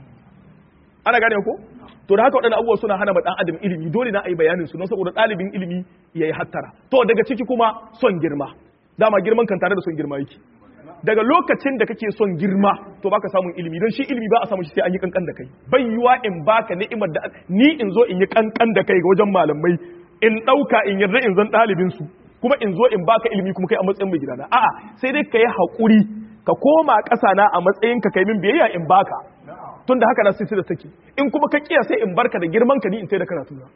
Speaker 1: ana gane ko to da haka waɗannan abubuwa suna hana ma ɗan adam ilimi dole na a yi bayanin su don saboda ɗalibin ilimi ya yi hattara to daga ciki kuma son girma dama girman kan tare da son girma yake daga lokacin da kake son girma to baka samun ilimi don shi ilimi ba a samu shi sai an yi kankan da kai bai yiwa in baka ni'imar da ni in zo in yi kankan da kai ga wajen malamai in ɗauka in yarda in zan ɗalibinsu kuma in zo in baka ilimi kuma kai a matsayin mai gidana a'a sai dai ka yi haƙuri ka koma ƙasa na a matsayin ka kai min biyayya in baka tun da haka na sai da take in kuma ka kiya sai in barka da girman ka ni in sai da karatu na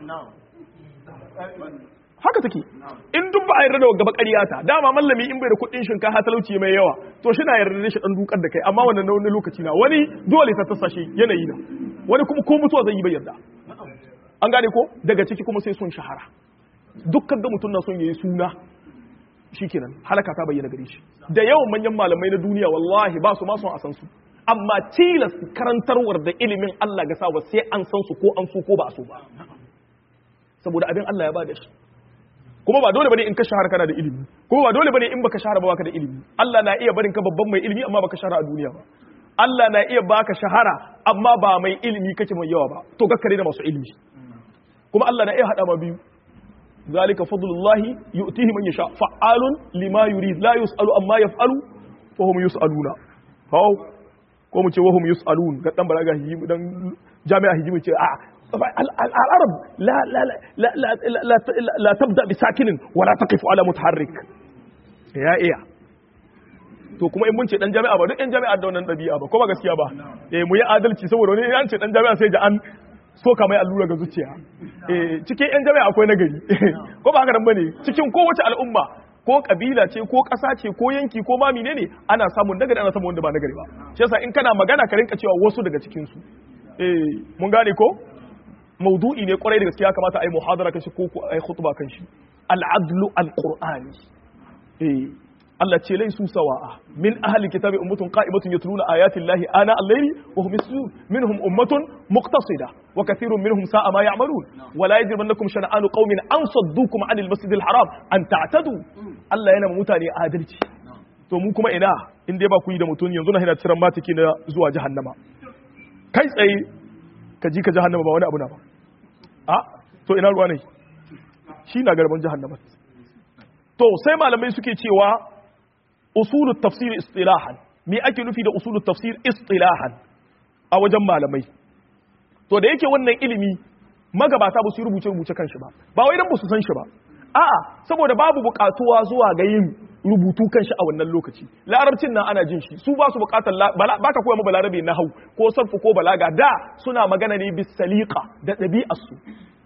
Speaker 1: haka take in duk ba a yarda da gaba ƙaryata dama mallami in bai da kuɗin shinkafa talauci mai yawa to shi na yarda da shi dan dukar da kai amma wannan na wani lokaci na wani dole ta tasa shi yanayi na wani kuma ko mutuwa zai yi bai yarda an gane ko daga ciki kuma sai son shahara dukkan da mutum na son yayi suna shikenan halaka ta bayyana gare shi da yawan manyan malamai na duniya wallahi ba su ma son a san su amma tilas karantarwar da ilimin Allah ga sawa sai an san su ko an so ko ba a so ba saboda abin Allah ya ba da shi kuma ba dole bane in ka shahara kana da ilimi kuma ba dole bane in baka shahara ba baka da ilimi Allah na iya barin ka babban mai ilimi amma baka shahara a duniya ba Allah na iya baka shahara amma ba mai ilimi kake mai yawa ba to gakkare da masu ilimi kuma Allah na iya hada ma biyu zalika fadlullahi yu'tihi man yasha fa'alun lima yurid la yus'alu amma yaf'alu fa hum yus'aluna haw ko mu ce wa hum yus'alun ga dan balaga hijimi dan jami'a hijimi ce a al-arab la la la la la tabda bi sakinin wa la taqifu ala mutaharrik ya iya to kuma in mun ce dan jami'a ba duk yan jami'a da wannan dabi'a ba ko ba gaskiya ba eh mu yi adalci saboda wani an ce dan jami'a sai da an soka mai allura ga zuciya cikin yan jami'a akwai nagari ko ba haka nan bane cikin kowace al'umma ko kabila ce ko ƙasa ce ko yanki ko ma menene ana samun nagari ana samun wanda ba nagari ba shi yasa in kana magana ka rinka cewa wasu daga cikin su eh mun gane ko maudu'i ne kwarai da gaskiya kamata ai muhadara kan shi ko ko ai khutba kan shi al-adlu al-qur'ani eh Allah ce laisu sawa'a min ahli kitabi ummatun qa'imatun yatluna ayati llahi ana al-layli wa hum yasjudun minhum ummatun muqtasida wa kathirun minhum sa'a ma ya'malun wa la yajrimannakum shana'anu qaumin an saddukum 'anil masjidil haram an ta'tadu Allah yana mutane adalci to mu kuma ina in dai ba ku yi da mutum yanzu na hina ciran matiki na zuwa jahannama kai tsaye ka ji ka jahannama ba wani abu na ba a to ina ruwa ne shi na garban jahannama to sai malamai suke cewa usulut tafsir istilahan me ake nufi da usulut tafsir istilahan a wajen malamai to da yake wannan ilimi magabata ba su yi rubuce rubuce kanshi ba ba wai dan ba su san shi ba a'a saboda babu bukatuwa zuwa ga yin rubutu kanshi a wannan lokaci larabcin nan ana jin shi su ba su bukatar baka koya mu balarabe na hau ko sarfu ko balaga da suna magana ne bis saliqa da ɗabi'ar su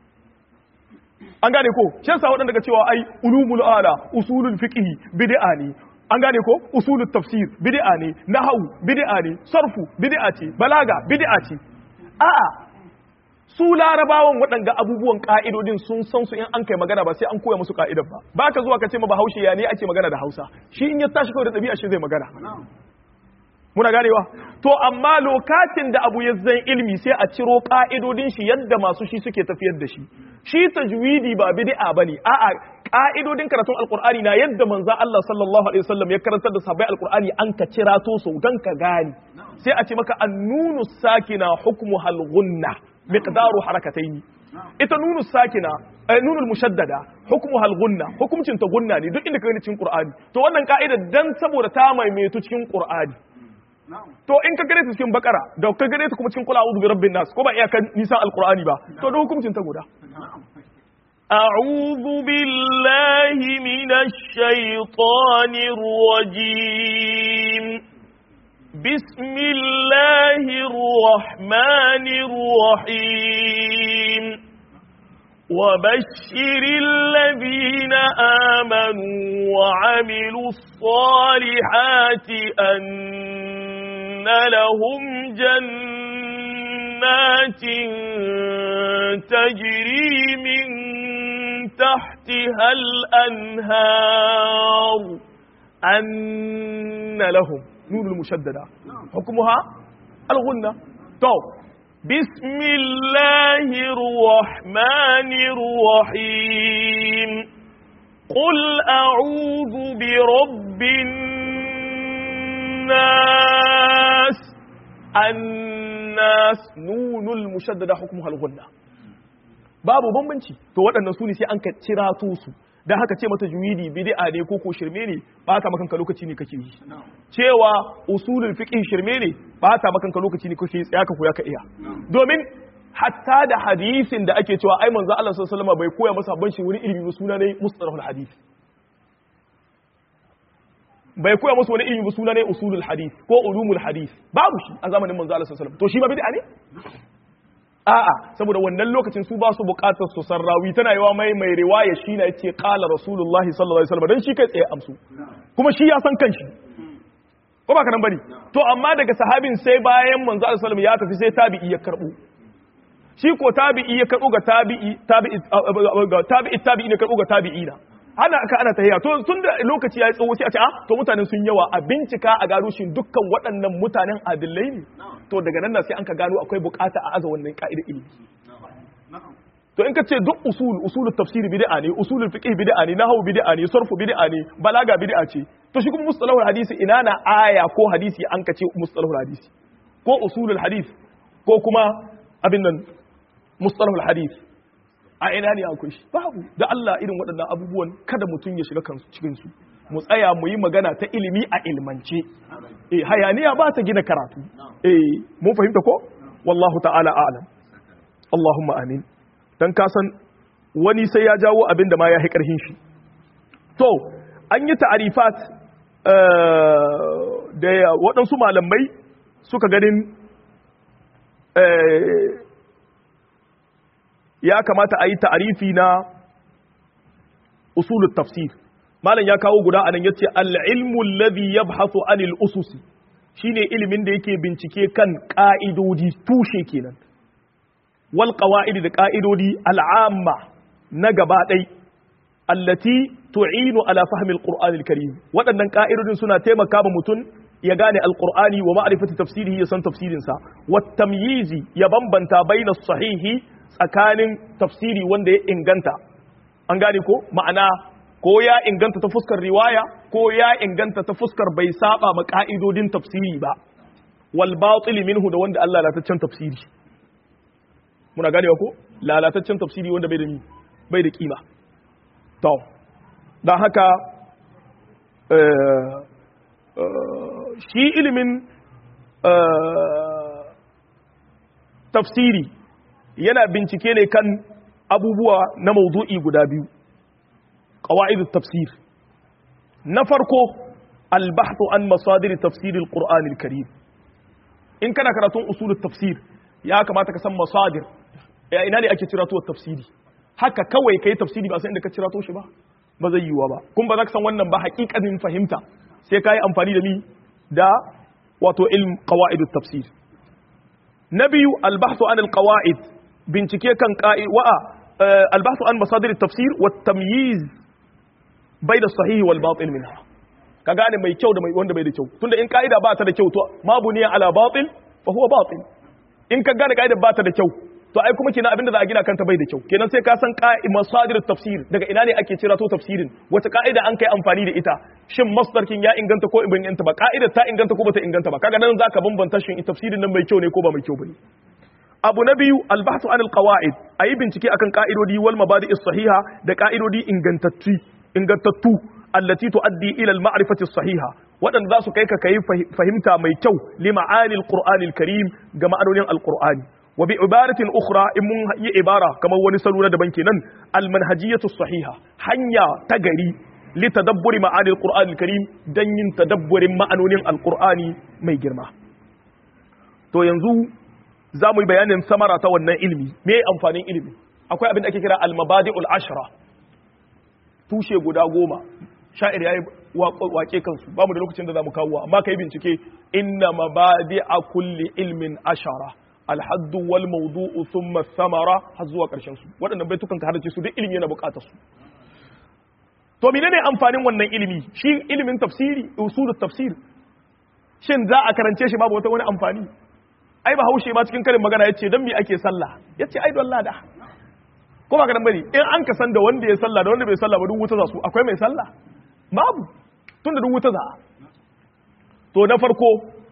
Speaker 1: an gane ko shi yasa waɗanda ga cewa ai ulumul ala usulul fiqh bid'a ne an gane ko usulul tafsir bid'a ne nahwu bid'a ne sarfu bid'a ce balaga bid'a ce a'a su larabawan waɗanga abubuwan ka'idodin sun san su in an kai magana ba sai an koya musu ka'idar ba ba ka zuwa ka ce ma bahaushe ya ne ake magana da hausa shi in ya tashi kawai da ɗabi'a shi zai magana muna ganewa to amma lokacin da abu ya zan ilmi sai a ciro ka'idodin shi yadda masu shi suke tafiyar da shi shi tajwidi ba bid'a bane a'a ka'idodin karatun alqur'ani na yadda manzo Allah sallallahu alaihi wasallam ya karantar da sahabbai alqur'ani an ka cira to so dan ka gane sai a ce maka annunu sakina hukmu hal gunna miqdaru harakatayn ita nunu sakina nunul mushaddada hukmu hal gunna hukumcin ta gunna ne duk inda ka gani cikin qur'ani to wannan ka'ida dan saboda ta maimaitu cikin qur'ani to in ka gane ta cikin bakara da ka gane ta kuma cikin kula a'udhu bi rabbin nas ko ba iyakan nisan alqur'ani ba to da hukuncin ta guda
Speaker 2: أعوذ بالله من الشيطان الرجيم بسم الله الرحمن الرحيم وبشر الذين آمنوا وعملوا الصالحات أن لهم جنات تجري من تحتها الأنهار
Speaker 1: أن لهم نون المشددة حكمها الغنة تو
Speaker 2: بسم الله الرحمن الرحيم قل أعوذ برب الناس
Speaker 1: الناس نون المشددة حكمها الغنة babu bambanci to waɗannan su ne sai an ka cira su dan haka ce mata juwidi bid'a ne ko ko shirme ne ba ta makanka lokaci ne kake yi cewa usulul fiqh shirme ne ba ta makanka lokaci ne kake tsaya ka koya ka iya domin hatta da hadisin da ake cewa ai manzo Allah sallallahu alaihi wasallam bai koya masa ban shi wani ilimi ba suna ne mustalahul hadith bai koya masa wani ilimi ba suna ne usulul hadith ko ulumul hadith babu shi a zamanin manzo Allah sallallahu alaihi wasallam to shi ma bid'a ne a'a saboda wannan lokacin su ba su bukatar su sarrawi tana yawa mai mai riwaya shi na yace qala rasulullahi sallallahu alaihi wasallam dan shi kai tsaye amsu kuma shi ya san kanshi ko ba kanan bane to amma daga sahabin sai bayan manzo sallallahu alaihi wasallam ya tafi sai tabi'i ya karbo shi ko tabi'i ya karbo ga tabi'i tabi'i ga tabi'i tabi'i ne karbo ga tabi'ina ana aka ana tahiya to tun da lokaci ya yi tsawo sai a ce a to mutanen sun yawa a bincika a gano shi dukkan waɗannan mutanen adillai ne to daga nan sai an ka gano akwai bukata a aza wannan ka'idar ilimi to in ka ce duk usul usulul tafsir bid'a ne usulul fiqh bid'a ne nahwu bid'a ne sarfu bid'a ne balaga bid'a ce to shi kuma mustalahul hadisi ina na aya ko hadisi an ka ce mustalahul hadisi ko usulul hadis ko kuma abin nan mustalahul hadisi a ina ne akwai shi babu da Allah irin waɗannan abubuwan kada mutum ya shiga kansu cikin su mu tsaya mu yi magana ta ilimi a ilmance eh hayaniya ba ta gina karatu eh mun fahimta ko wallahu ta'ala a'lam Allahumma amin dan ka san wani sai ya jawo abin da ma ya hi karhin shi to an yi ta'arifat da waɗansu malamai suka ganin ya kamata a yi ta'arifi na usulul tafsir malam ya kawo guda anan yace al-ilmu alladhi yabhathu anil ususi shine ilimin da yake bincike kan ka'idodi tushe kenan wal qawaid da ka'idodi al'amma na gaba dai allati tu'inu ala fahmi alquran alkarim waɗannan ka'idodin suna taimaka ma mutum ya gane alqur'ani wa ma'rifati tafsirihi ya san tafsirin sa wa tamyizi ya bambanta baina sahihi tsakanin tafsiri wanda ya inganta an gane ko ma'ana ko ya inganta ta fuskar riwaya ko ya inganta ta fuskar bai saba ma ka'idodin tafsiri ba wal batil minhu da wanda Allah lalataccen tafsiri muna ganewa ko lalataccen tafsiri wanda bai da ni bai da kima to dan haka shi ilimin tafsiri yana bincike ne kan abubuwa na maudu'i guda biyu قواعد التفسير نفرقو البحث عن مصادر تفسير القرآن الكريم إن كان كراتون أصول التفسير يا كما تكسم مصادر يا إناني أكي تراتو التفسيري haka kawai kai tafsiri ba sai inda ka cira to shi ba ba zai yiwa ba kun ba za ka san wannan ba hakikanin fahimta sai ka yi amfani da mi da wato ilm qawaid tafsir na biyu albahthu an alqawaid bincike kan qa'i wa albahthu an masadir tafsir wa tamyiz bai da sahihi wal batil minha ka gane mai kyau da mai wanda bai da kyau tunda in ka'ida ba ta da kyau to ma buniya ala batil fa huwa batil in ka gane ka'ida ba ta da kyau to ai kuma kenan abinda za a gina kanta bai da kyau kenan sai ka san ka'i masadir tafsir daga ina ne ake cira to tafsirin wata ka'ida an kai amfani da ita shin masdar kin ya inganta ko ibn inganta ba ka'idar ta inganta ko bata inganta ba kaga nan zaka bambanta shin tafsirin nan mai kyau ne ko ba mai kyau bane abu na biyu albahthu anil qawaid ayi bincike akan ka'idodi wal mabadi'is sahiha da ka'idodi ingantattu ingantattu allati tuaddi ila al ma'rifati sahiha waɗanda za su kai ka kai fahimta mai kyau li ma'anil qur'anil karim ga ma'anonin alqur'ani wa bi ibaratin ukhra in mun yi ibara kamar wani salo na daban kenan al manhajiyatu sahiha hanya ta gari li tadabburi ma'anil qur'anil karim dan yin tadabburin ma'anonin alqur'ani mai girma to yanzu za mu yi bayanin samara ta wannan ilimi me amfanin ilimi akwai abin da ake kira al-mabadi'ul ashra tushe guda goma sha'ir yayi wake kansu ba mu da lokacin da za mu kawo amma kai bincike inna mabadi'a kulli ilmin ashara al-hadd wal mawdu'u thumma thamara har zuwa karshen su waɗannan baitukan ka hadace su duk ilimi yana buƙatar su to menene amfanin wannan ilimi shi ilimin tafsiri usulut tafsir shin za a karance shi babu wata wani amfani ai ba haushe ba cikin karin magana yace dan me ake sallah yace ai don lada ko ba ka dan bari in an ka san da wanda ya sallah da wanda bai sallah ba duk wuta za su akwai mai sallah babu tunda duk wuta za to na farko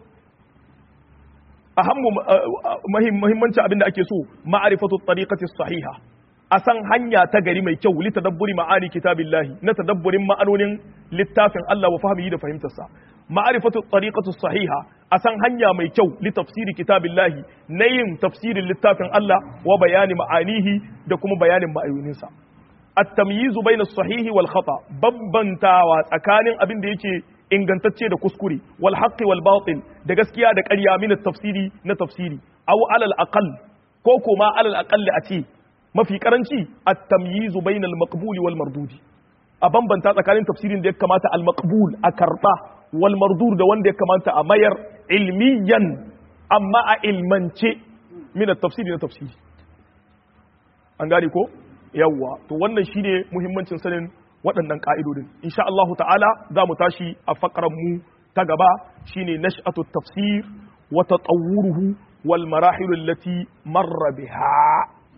Speaker 1: ahammu muhimmanci abinda ake so ma'rifatu tariqati sahiha a san hanya ta gari mai kyau li tadabburi ma'ani kitabillahi na tadabburin ma'anonin littafin Allah wa fahimihi da fahimtarsa ma'rifatu tariqatu sahiha a san hanya mai kyau li tafsiri kitabillahi na yin tafsirin littafin Allah wa bayani ma'anihi da kuma bayanin ma'ayoninsa at-tamyizu bayna as-sahihi wal khata bambantawa tsakanin abin da yake ingantacce da kuskure wal haqqi wal batil da gaskiya da ƙarya min tafsiri na tafsiri aw alal aqall ko kuma alal aqall a ce mafi karanci at-tamyizu bayna al-maqbuli wal mardudi a bambanta tsakanin tafsirin da ya kamata al-maqbul a karba wal mardur da wanda ya kamata a mayar ilmiyan amma a ilmance min at-tafsiri na tafsiri an gane ko yawwa to wannan shine muhimmancin sanin waɗannan ka'idodin insha Allah ta'ala za mu tashi a fakaran mu ta gaba shine nash'atu tafsir wa tatawwuruhu wal marahil allati marra biha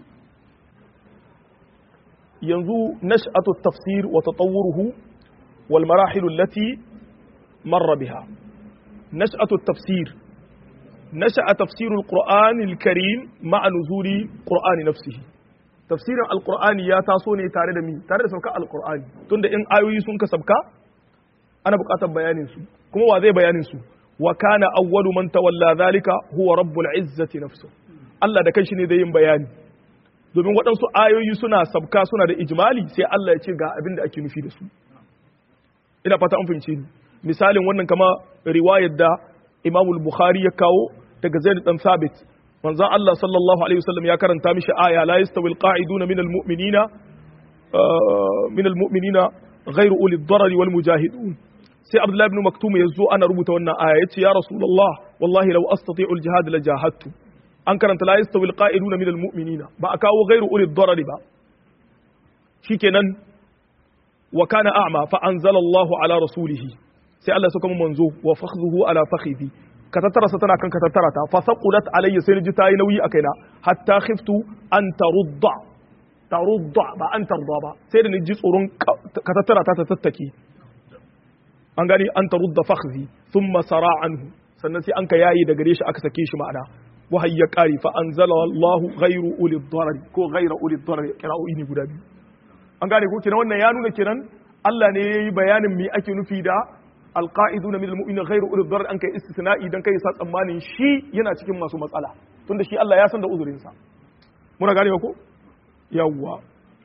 Speaker 1: yanzu nash'atu tafsir wa tatawwuruhu wal marahil allati marra biha nash'atu tafsir nasha'a tafsir al-qur'an al-karim ma'a nuzuli qur'ani nafsihi tafsirin alqur'ani ya taso ne tare da mi tare da sauka alqur'ani tunda in ayoyi sun ka sabka ana buƙatar bayanin su kuma wa zai bayanin su wa kana awwalu man tawalla zalika huwa rabbul izzati nafsuhu Allah da kanshi ne zai yin bayani domin waɗansu ayoyi suna sabka suna da ijmali sai Allah ya ce ga abin da ake nufi da su ina fata an fahimce ni misalin wannan kama riwayar da Imam Bukhari ya kawo daga Zaid dan Sabit manzo Allah sallallahu alaihi wasallam ya karanta mishi aya la yastawi alqa'iduna min almu'minina min almu'minina ghayru uli ad-darari wal mujahidun sai Abdullah ibn Maktum yazo ana rubuta wannan aya yace ya Rasulullah wallahi law astati'u al-jihad la jahadtu an karanta la yastawi alqa'iduna min almu'minina ba a kawo ghayru uli ad-darari ba shikenan wa kana a'ma fa anzalallahu ala rasulihi sai Allah suka mun manzo wa fakhzuhu ala fakhidhi ka tattara sa tana kan ka tattara ta fa saqulat alayya sai ji tayi nauyi a kaina hatta khiftu an tarudda tarudda ba an tarda ba sai da ni ji tsoron ka tattara ta ta tattaki an gani an tarudda fakhzi thumma sara anhu sannan sai an ka yayi da gare shi aka sake shi ma'ana wahayi ya kare fa anzala Allahu ghayru ulil darar ko ghayra ulil darar kira'o'i ne guda biyu an gane ko kenan wannan ya nuna kenan Allah ne yayi bayanin me ake nufi da alqa'iduna min almu'minin ghayru ulil darar an kai istisna'i dan kai sa tsammanin shi yana cikin masu matsala tunda shi Allah ya san da uzurin sa muna gane ko yawwa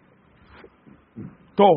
Speaker 1: to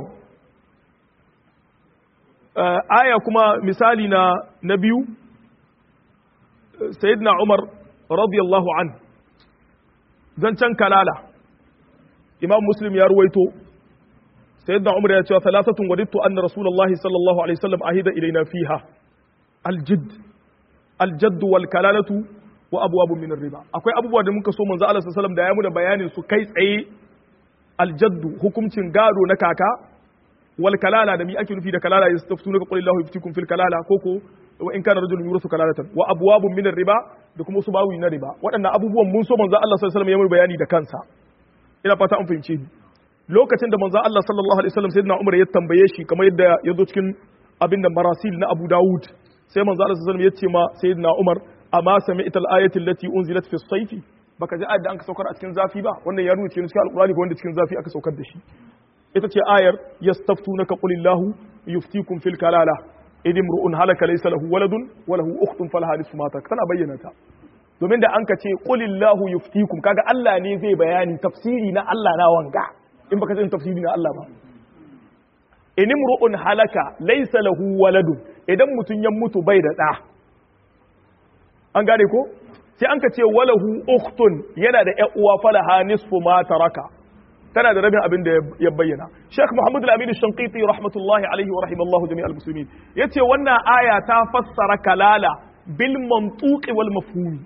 Speaker 1: aya kuma misali na na biyu sayyidina Umar radiyallahu an zancen kalala imam muslim ya ruwaito sayyidina umar ya ce thalathatun wadittu anna rasulullahi sallallahu alaihi wasallam ahida ilaina fiha aljidd aljadd wal kalalatu wa abwabun min riba akwai abubuwa da muka so manzo Allah sallallahu alaihi wasallam da ya mu da bayanin su kai tsaye aljadd hukuncin gado na kaka wal kalala da mi ake nufi da kalala yastaftuna qul illahu yuftikum fil kalala koko wa in kana rajulun yurasu kalalatan wa abwabun min riba da kuma su bawi na riba waɗannan abubuwan mun so manzo Allah sallallahu alaihi wasallam ya mai bayani da kansa ina fata an fahimce ni lokacin da manzo Allah sallallahu alaihi wasallam sayyidina Umar ya tambaye shi kamar yadda ya zo cikin abin da marasil na Abu Dawud sai manzo Allah sallallahu alaihi wasallam ya ce ma sayyidina Umar amma sami'ta al-ayati allati unzilat fi as-sayf baka ji ayat da an ka saukar a cikin zafi ba wannan ya nuna cikin alqur'ani ko wanda cikin zafi aka saukar da shi ita ce ayar yastaftunaka qulillahu yuftikum fil kalala idin ru'un halaka laysa lahu waladun wa lahu ukhtun falaha nisfu ma tana bayyana ta domin da an ka ce qulillahu yuftikum kaga Allah ne zai bayani tafsiri na Allah na wanga in baka san tafsiri na Allah ba in imru'un halaka laysa lahu waladun idan mutun ya mutu bai da da an gane ko sai an ka ce walahu ukhtun yana da ƴan uwa falaha nisfu ma taraka tana da rabin abin da ya bayyana Sheikh Muhammad Al-Amin Shanqiti rahmatullahi alaihi wa rahimallahu jami'al muslimin yace wannan aya ta fassara kalala bil mantuq wal mafhum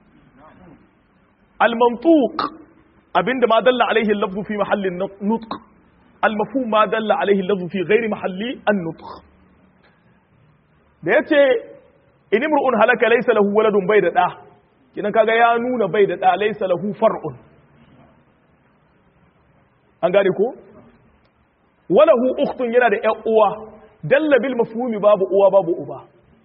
Speaker 1: al mantuq abinda ma dalla alaihi al-lafzu fi mahalli nutq al mafhum ma dalla alaihi al-lafzu fi ghairi mahalli an-nutq da yace in imru'un halaka laysa lahu waladun bai da da kinan kaga ya nuna bai da da laysa lahu far'un an gane ko walahu ukhtun yana da ƴan uwa dalla bil mafhumi babu uwa babu uba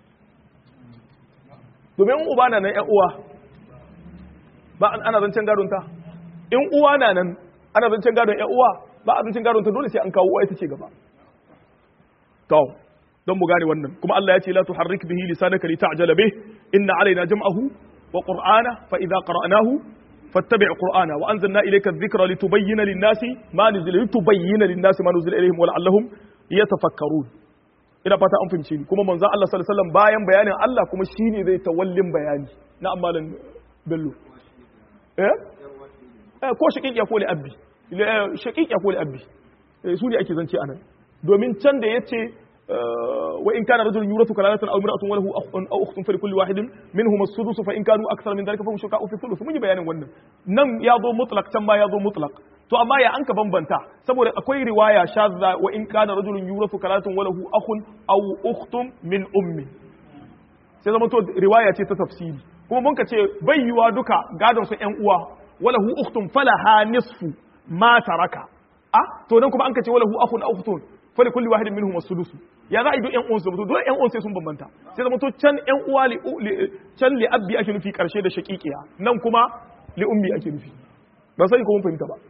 Speaker 1: domin uba na nan ƴan uwa ba ana zancen gadon ta in uwa na nan ana zancen gadon ƴan uwa ba a zancen gadon ta dole sai an kawo uwa ita ce gaba to don mu gane wannan kuma Allah ya ce la tuharrik bihi lisanaka li ta'jala bih inna alaina jam'ahu wa qur'ana fa idza qara'nahu فاتبع قرآنا وأنزلنا إليك الذكر لتبين للناس ما نزل لتبين للناس ما نزل إليهم ولعلهم يتفكرون ina fata an fahimce ni kuma manzo Allah sallallahu alaihi wasallam bayan bayanin Allah kuma shine zai tawallin bayani na amalan bello eh eh ko shaqiq ya kole abbi shaqiq ya kole abbi su ne ake zance anan domin can da yace wa in kana rajulun yurathu kalalatan aw imra'atun wa lahu akhun aw ukhtun fa likulli wahidin minhum as-sudus fa in kanu akthar min dhalika fa hum shuraka fi thuluth mun yi bayanin wannan nan ya zo mutlaq can ma ya zo mutlaq to amma ya anka bambanta saboda akwai riwaya shadda wa in kana rajulun yurathu kalalatan wa lahu akhun aw ukhtun min ummi sai zama to riwaya ce ta tafsiri kuma mun ka ce bai yiwa duka gadon su ƴan uwa wa lahu ukhtun falaha nisfu ma taraka ah to nan kuma an ka ce wa lahu akhun aw ukhtun fali kulli wahidin minhum as-sudus ya za a yi duk ƴan uwansu mutu dole ƴan uwan sai sun bambanta sai zama to can ƴan uwa li can li abbi ake nufi karshe da shaqiqiya nan kuma li ummi ake nufi ba sai ko mun fahimta ba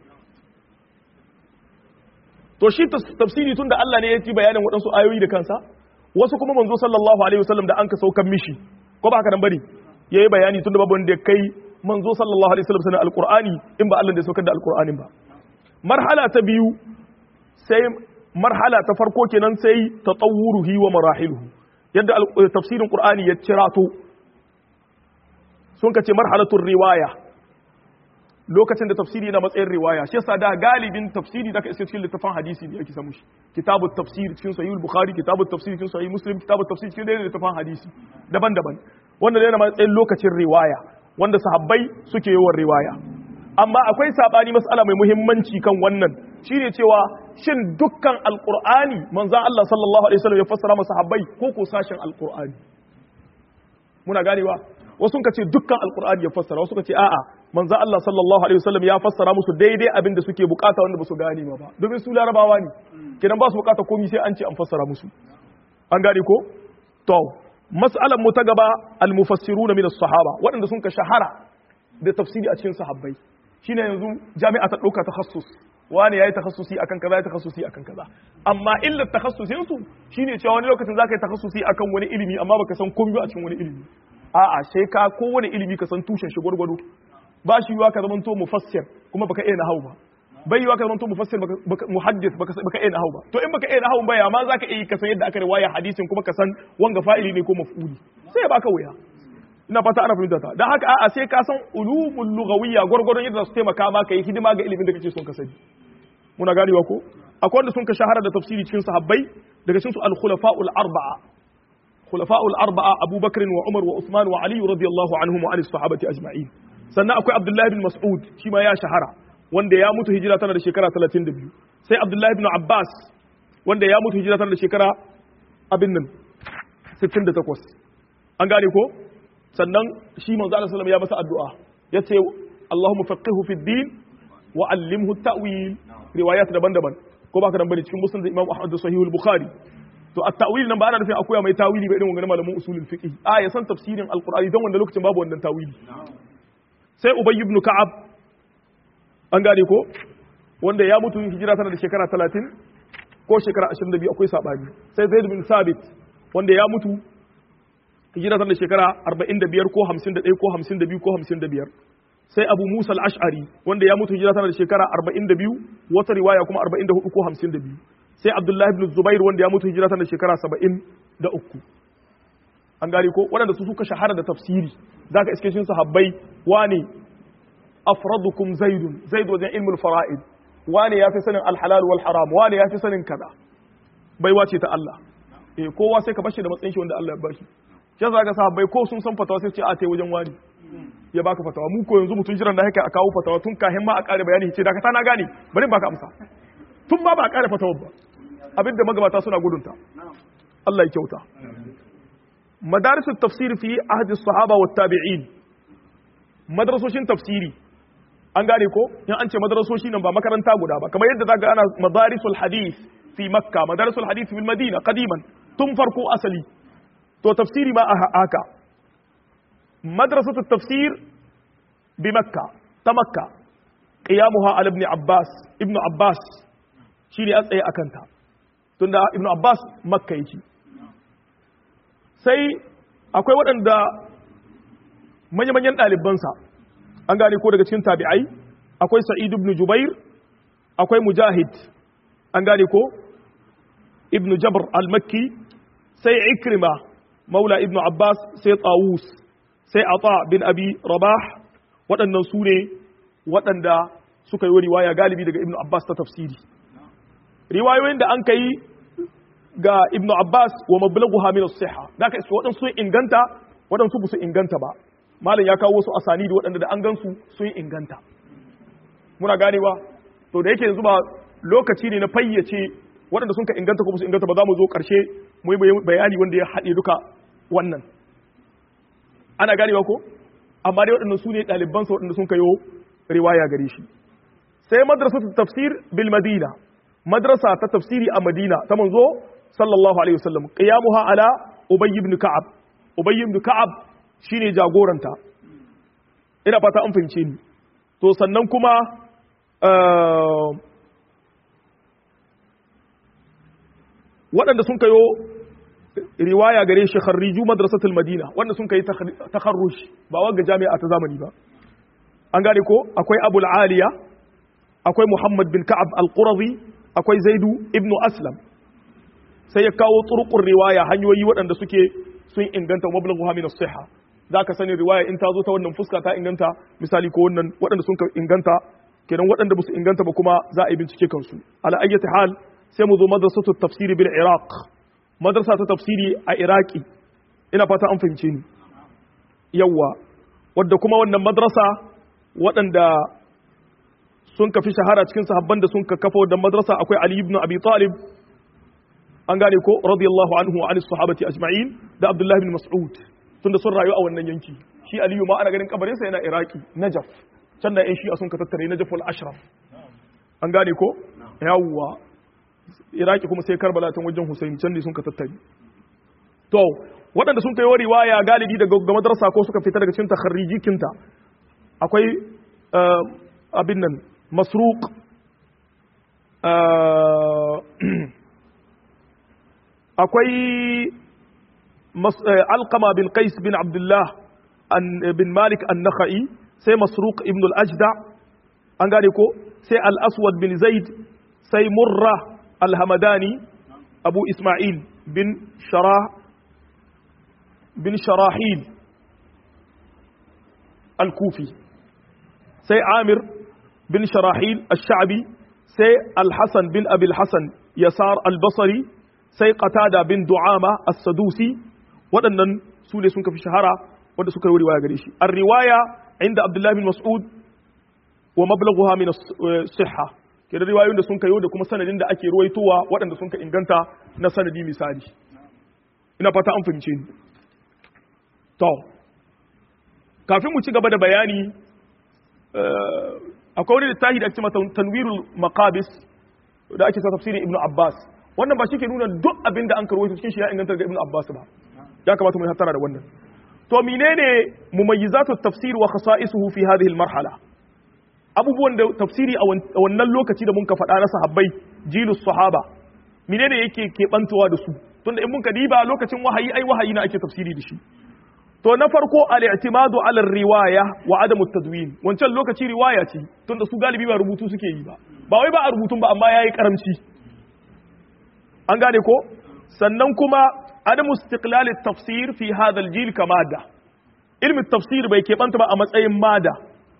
Speaker 1: to shi tafsiri tunda Allah ne ya ci bayanin waɗansu ayoyi da kansa wasu kuma manzo sallallahu alaihi wasallam da an ka saukan mishi ko ba haka nan bari yayi bayani tunda babu wanda kai manzo sallallahu alaihi wasallam sanin alqur'ani in ba Allah da ya saukar da alqur'anin ba marhala ta biyu sai marhala ta farko kenan sai tatawuruhi wa marahiluhu yadda tafsirin qur'ani ya cirato sun kace marhalatul riwaya lokacin da tafsiri na matsayin riwaya shi yasa da galibin tafsiri da ka iske cikin littafin hadisi ne ake samu shi kitabut tafsir cikin sahih bukhari kitabut tafsir cikin sahih muslim kitabut tafsir cikin dai littafin hadisi daban-daban wanda ne na matsayin lokacin riwaya wanda sahabbai suke yawan riwaya amma akwai sabani mas'ala mai muhimmanci kan wannan shine cewa shin dukkan alqur'ani manzon Allah sallallahu alaihi wasallam ya fassara masa sahabbai ko ko sashen alqur'ani muna ganewa wasu ka ce dukkan alqur'ani ya fassara wasu ka ce a'a manzon Allah sallallahu alaihi wasallam ya fassara musu daidai abin da suke bukata wanda ba su gane ba domin su larabawa ne kidan ba su bukata komai sai an ce an fassara musu an gane ko to mas'alan mu ta gaba al-mufassiruna min as-sahaba waɗanda sun ka shahara da tafsiri a cikin sahabbai shine yanzu jami'a ta ɗauka takhassus wani yayi takhassusi akan kaza yayi takhassusi akan kaza amma illa takhassusin su shine cewa wani lokacin zaka yi takhassusi akan wani ilimi amma baka san komai a cikin wani ilimi a'a sai ka kowane ilimi ka san tushen shi gwargwado ba shi yiwa ka zama to mufassir kuma baka iya nahau ba bai yiwa ka zama to mufassir baka muhaddis baka baka iya nahau ba to in baka iya nahau ba ya ma zaka iya ka san yadda aka riwaya hadisin kuma ka san wanga fa'ili ne ko maf'uli sai ya baka wuya ina fata ana fahimta ta dan haka a'a sai ka san ulumul lughawiyya gwargwadon yadda su taimaka maka yi hidima ga ilimin da kake son ka sani muna ganewa ko akwai wanda sun ka shahara da tafsiri cikin sahabbai daga cikin su al-khulafa'ul arba'a khulafa'ul arba'a Abu Bakr wa Umar wa Uthman wa Ali radiyallahu anhum wa anis sahabati ajma'in sannan akwai Abdullah bin Mas'ud shi ma ya shahara wanda ya mutu hijira tana da shekara 32 sai Abdullah bin Abbas wanda ya mutu hijira tana da shekara abin nan 68 an gane ko sannan shi manzo Allah sallallahu ya masa addu'a yace Allahumma faqihu fid din wa allimhu at-ta'wil riwayat daban-daban ko baka dan bane cikin musnad Imam Ahmad da Sahih al-Bukhari to at-ta'wil nan ba ana nufin akwai mai tawili ba irin wannan malamin usulul fiqh a ya san tafsirin al-Qur'ani dan wanda lokacin babu wannan tawili sai Ubay ibn Ka'ab an gane ko wanda ya mutu hijira tana da shekara 30 ko shekara 22 akwai sabani sai Zaid bin Sabit wanda ya mutu hijira tana da shekara 45 ko 51 ko 52 ko 55 sai abu musa al-ash'ari wanda ya mutu hijira tana da shekara 42 wata riwaya kuma 44 ko 52 sai abdullahi ibn zubair wanda ya mutu hijira tana da shekara 73 an gane ko waɗanda su suka shahara da tafsiri zaka iske shin sahabbai wani afradukum zaidun zaid wajen ilmul fara'id wani yafi sanin al-halal wal haram wani yafi sanin kaza baiwa ce ta Allah eh kowa sai ka bashi da matsayin shi wanda Allah ya bashi shi yasa ga sahabbai ko sun san fatawa sai ce a tai wajen wani ya baka fatawa mu ko yanzu mutun jiran da haka a kawo fatawa tun kahin ma a kare bayani ce da ka na gane bari baka amsa tun ba ba a kare fatawa ba abinda magabata suna gudunta Allah ya kyauta madarisul tafsir fi ahdi sahaba wat tabi'in madrasoshin tafsiri an gane ko in an ce madrasoshi nan ba makaranta guda ba kamar yadda zaka ana madarisul hadith fi makka madarisul hadith fil madina qadiman tun farko asali to tafsiri ma haka مدرسة التفسير بمكة تمكة قيامها على ابن عباس ابن عباس شيني أسأي أكنتا تند ابن عباس مكة يجي sai akwai waɗanda manya-manyan ɗalibansa an gane ko daga cikin tabi'ai akwai sa'id ibn jubair akwai mujahid an gane ko ibn jabr al-makki sai ikrima maula ibn abbas sai tawus sai ata bin abi rabah waɗannan su ne waɗanda suka yi riwaya galibi daga ibnu abbas ta tafsiri riwayoyin da an kai ga ibnu abbas wa mablaghuha min as-sihha da ka iske waɗansu sun inganta waɗansu ba su inganta ba malam ya kawo wasu asani da waɗanda da an gansu sun inganta muna ganewa to da yake yanzu ba lokaci ne na fayyace waɗanda sun ka inganta ko ba su inganta ba za mu zo ƙarshe mu yi bayani wanda ya haɗe duka wannan ana ganewa ko amma dai waɗannan su ne ɗalibansa waɗanda sun kayo riwaya gare shi sai madrasa ta tafsir bil madina madrasa ta tafsiri a madina ta manzo sallallahu alaihi wasallam qiyamuha ala ubay ibn ka'ab ubay ibn ka'ab shine jagoranta ina fata an fahimce ni to sannan kuma waɗanda sun kayo riwaya gare shi kharriju madrasatul madina wanda sun kai takharruj ba wanga jami'a ta zamani ba an gane ko akwai abul aliya akwai muhammad bin ka'ab al-qurazi akwai zaidu ibnu aslam sai ya kawo turqur riwaya hanyoyi waɗanda suke sun inganta mablaghu min as-sihha zaka sani riwaya in ta zo ta wannan fuska ta inganta misali ko wannan waɗanda sun inganta kenan waɗanda ba su inganta ba kuma za a yi bincike kansu ala ayyati hal sai mu zo madrasatut tafsiri bil iraq madrasa ta tafsiri a iraki ina fata an fahimce ni yawwa wadda kuma wannan madrasa waɗanda sun ka fi shahara cikin sahabban da sun ka kafa da madrasa akwai Ali ibn Abi Talib an gane ko radiyallahu anhu wa anis sahabati ajma'in da Abdullah ibn Mas'ud tunda sun rayu a wannan yanki shi Aliyu ma ana ganin kabarin sa yana Iraki Najaf can da ƴan shi'a sun ka tattare Najaf wal Ashraf an gane ko yawwa Iraki kuma sai Karbala tun wajen Hussein can ne sun ka tattare to waɗanda sun kai riwaya galibi daga ga madrasa ko suka fita daga cikin takharrijikinta akwai abin nan masruq akwai alqama bin qais bin abdullah bin malik an-nakhai sai masruq ibn al-ajda an gane ko sai al-aswad bin zaid sai murra al-hamadani abu isma'il bin sharah bin sharahil al-kufi sai amir bin sharahil al-sha'bi sai al-hasan bin abil hasan yasar al-basri sai qatada bin du'ama as-sadusi waɗannan su ne sun kafi shahara wanda suka yi riwaya gare shi ar-riwaya inda abdullahi bin mas'ud wa mablaghuha min as-sihha kenan riwayoyin da sun kayo da kuma sanadin da ake ruwaitowa waɗanda sun ka inganta na sanadi misali ina fata an fahimce ni to kafin mu ci gaba da bayani akwai wani littafi da ake mata tanwirul maqabis da ake sa tafsirin ibnu abbas wannan ba shi ke nuna duk abin da an karwaito cikin shi ya inganta ga ibnu abbas ba ya kamata mu hattara da wannan to menene mumayyizatu tafsir wa khasa'isuhu fi hadhihi al-marhala abubuwan da tafsiri a wannan lokaci da mun ka faɗa na sahabbai jilus sahaba menene yake keɓantowa da su tunda in mun ka diba lokacin wahayi ai wahayi na ake tafsiri da shi to na farko al-i'timadu ala riwaya wa adamu tadwin wancan lokaci riwaya ce tunda su galibi ba rubutu suke yi ba ba wai ba a rubutun ba amma yayi karamci an gane ko sannan kuma adamu istiqlal at-tafsir fi hadha al-jil kamada ilmi tafsir bai keɓanta ba a matsayin mada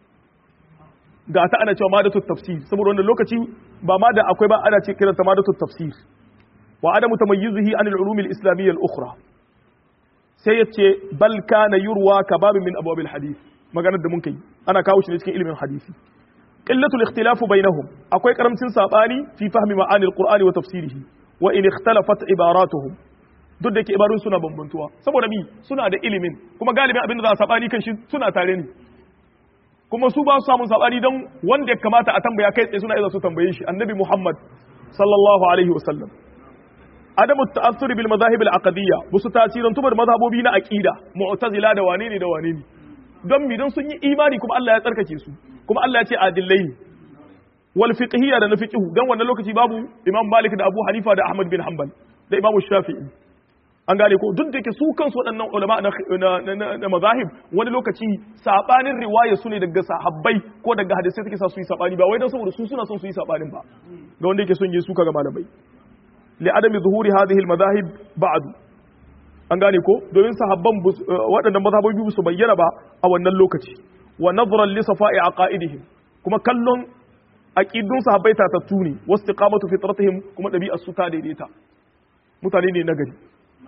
Speaker 1: ga ta ana cewa madatu tafsir saboda wannan lokaci ba ma da akwai ba ana ce kiranta madatu tafsir wa adamu tamayyuzihi an al-ulum al-islamiyya al-ukhra sai yace bal kana yurwa ka babin min abwab al-hadith maganar da mun kai ana kawo shi ne cikin ilimin hadisi qillatu al-ikhtilaf bainahum akwai karamcin sabani fi fahmi ma'ani al-qur'ani wa tafsirihi wa in ikhtalafat ibaratuhum duk da ke ibarun suna bambantuwa saboda mi suna da ilimin kuma galibin abin da za a sabani kan shi suna tare ne kuma su ba su samun sabani don wanda ya kamata a tambaya kai tsaye suna iya su tambaye shi annabi Muhammad sallallahu alaihi wasallam adamu ta'assuri bil madahib al aqdiyya busu tasirin tubar mazhabobi na aqida mu'tazila da wane ne da wane ne don mi don sun yi imani kuma Allah ya tsarkake su kuma Allah ya ce adillai wal fiqhiyya da na fiqhu dan wannan lokaci babu Imam Malik da Abu Hanifa da Ahmad bin Hanbal da Imam Shafi'i an gane ko duk da ke su kansu waɗannan ulama na mazahib wani lokaci sabanin riwaya su ne daga sahabbai ko daga hadisai suke sa su yi sabani ba wai dan saboda su suna son su yi sabanin ba ga wanda yake son yi suka ga malamai li adami zuhuri hadhihi al madahib ba'd an gane ko domin sahabban waɗannan mazhabobi su bayyana ba a wannan lokaci wa nadhran li safa'i aqaidihim kuma kallon aqidun sahabbai tatattu ne wastiqamatu fitratihim kuma dabi'ar su ta daidaita mutane ne na gari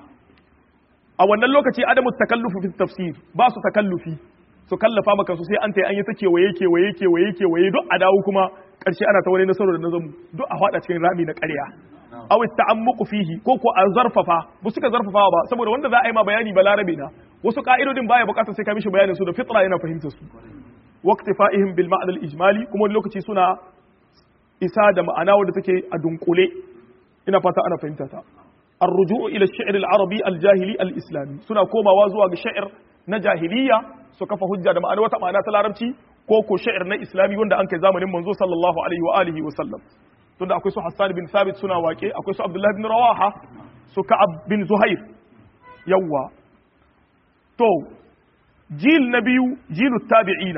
Speaker 1: a wannan lokaci adamu takallufu fi tafsir ba su takallufi su kallafa maka su sai an tayi an yi ta kewaye kewaye kewaye kewaye duk a dawo kuma karshe ana ta wani nasarar da nazamu duk a fada cikin rami na ƙarya aw ta'ammuqu fihi ko ko a zarfafa ba suka zarfafa ba saboda wanda za a yi ma bayani ba larabe na wasu ka'idodin baya bukatar sai ka mishi bayanin su da fitra yana fahimtar su waqtifa'ihim bil ma'na al ijmali kuma wani lokaci suna isa da ma'ana wanda take a dunkule ina fata ana fahimta ta الرجوع إلى الشعر العربي الجاهلي الإسلامي سنة كوما وازوا شعر نجاهلية سكفة هجة دم أنا وتما تلارمتي كوكو شعر نا إسلامي وندا أنك زامن منزو صلى الله عليه وآله وسلم تندا أكوي سو حسان بن ثابت سنة واكي أكوي سو عبد الله بن رواحة سو كعب بن زهير يوا تو جيل نبي جيل التابعين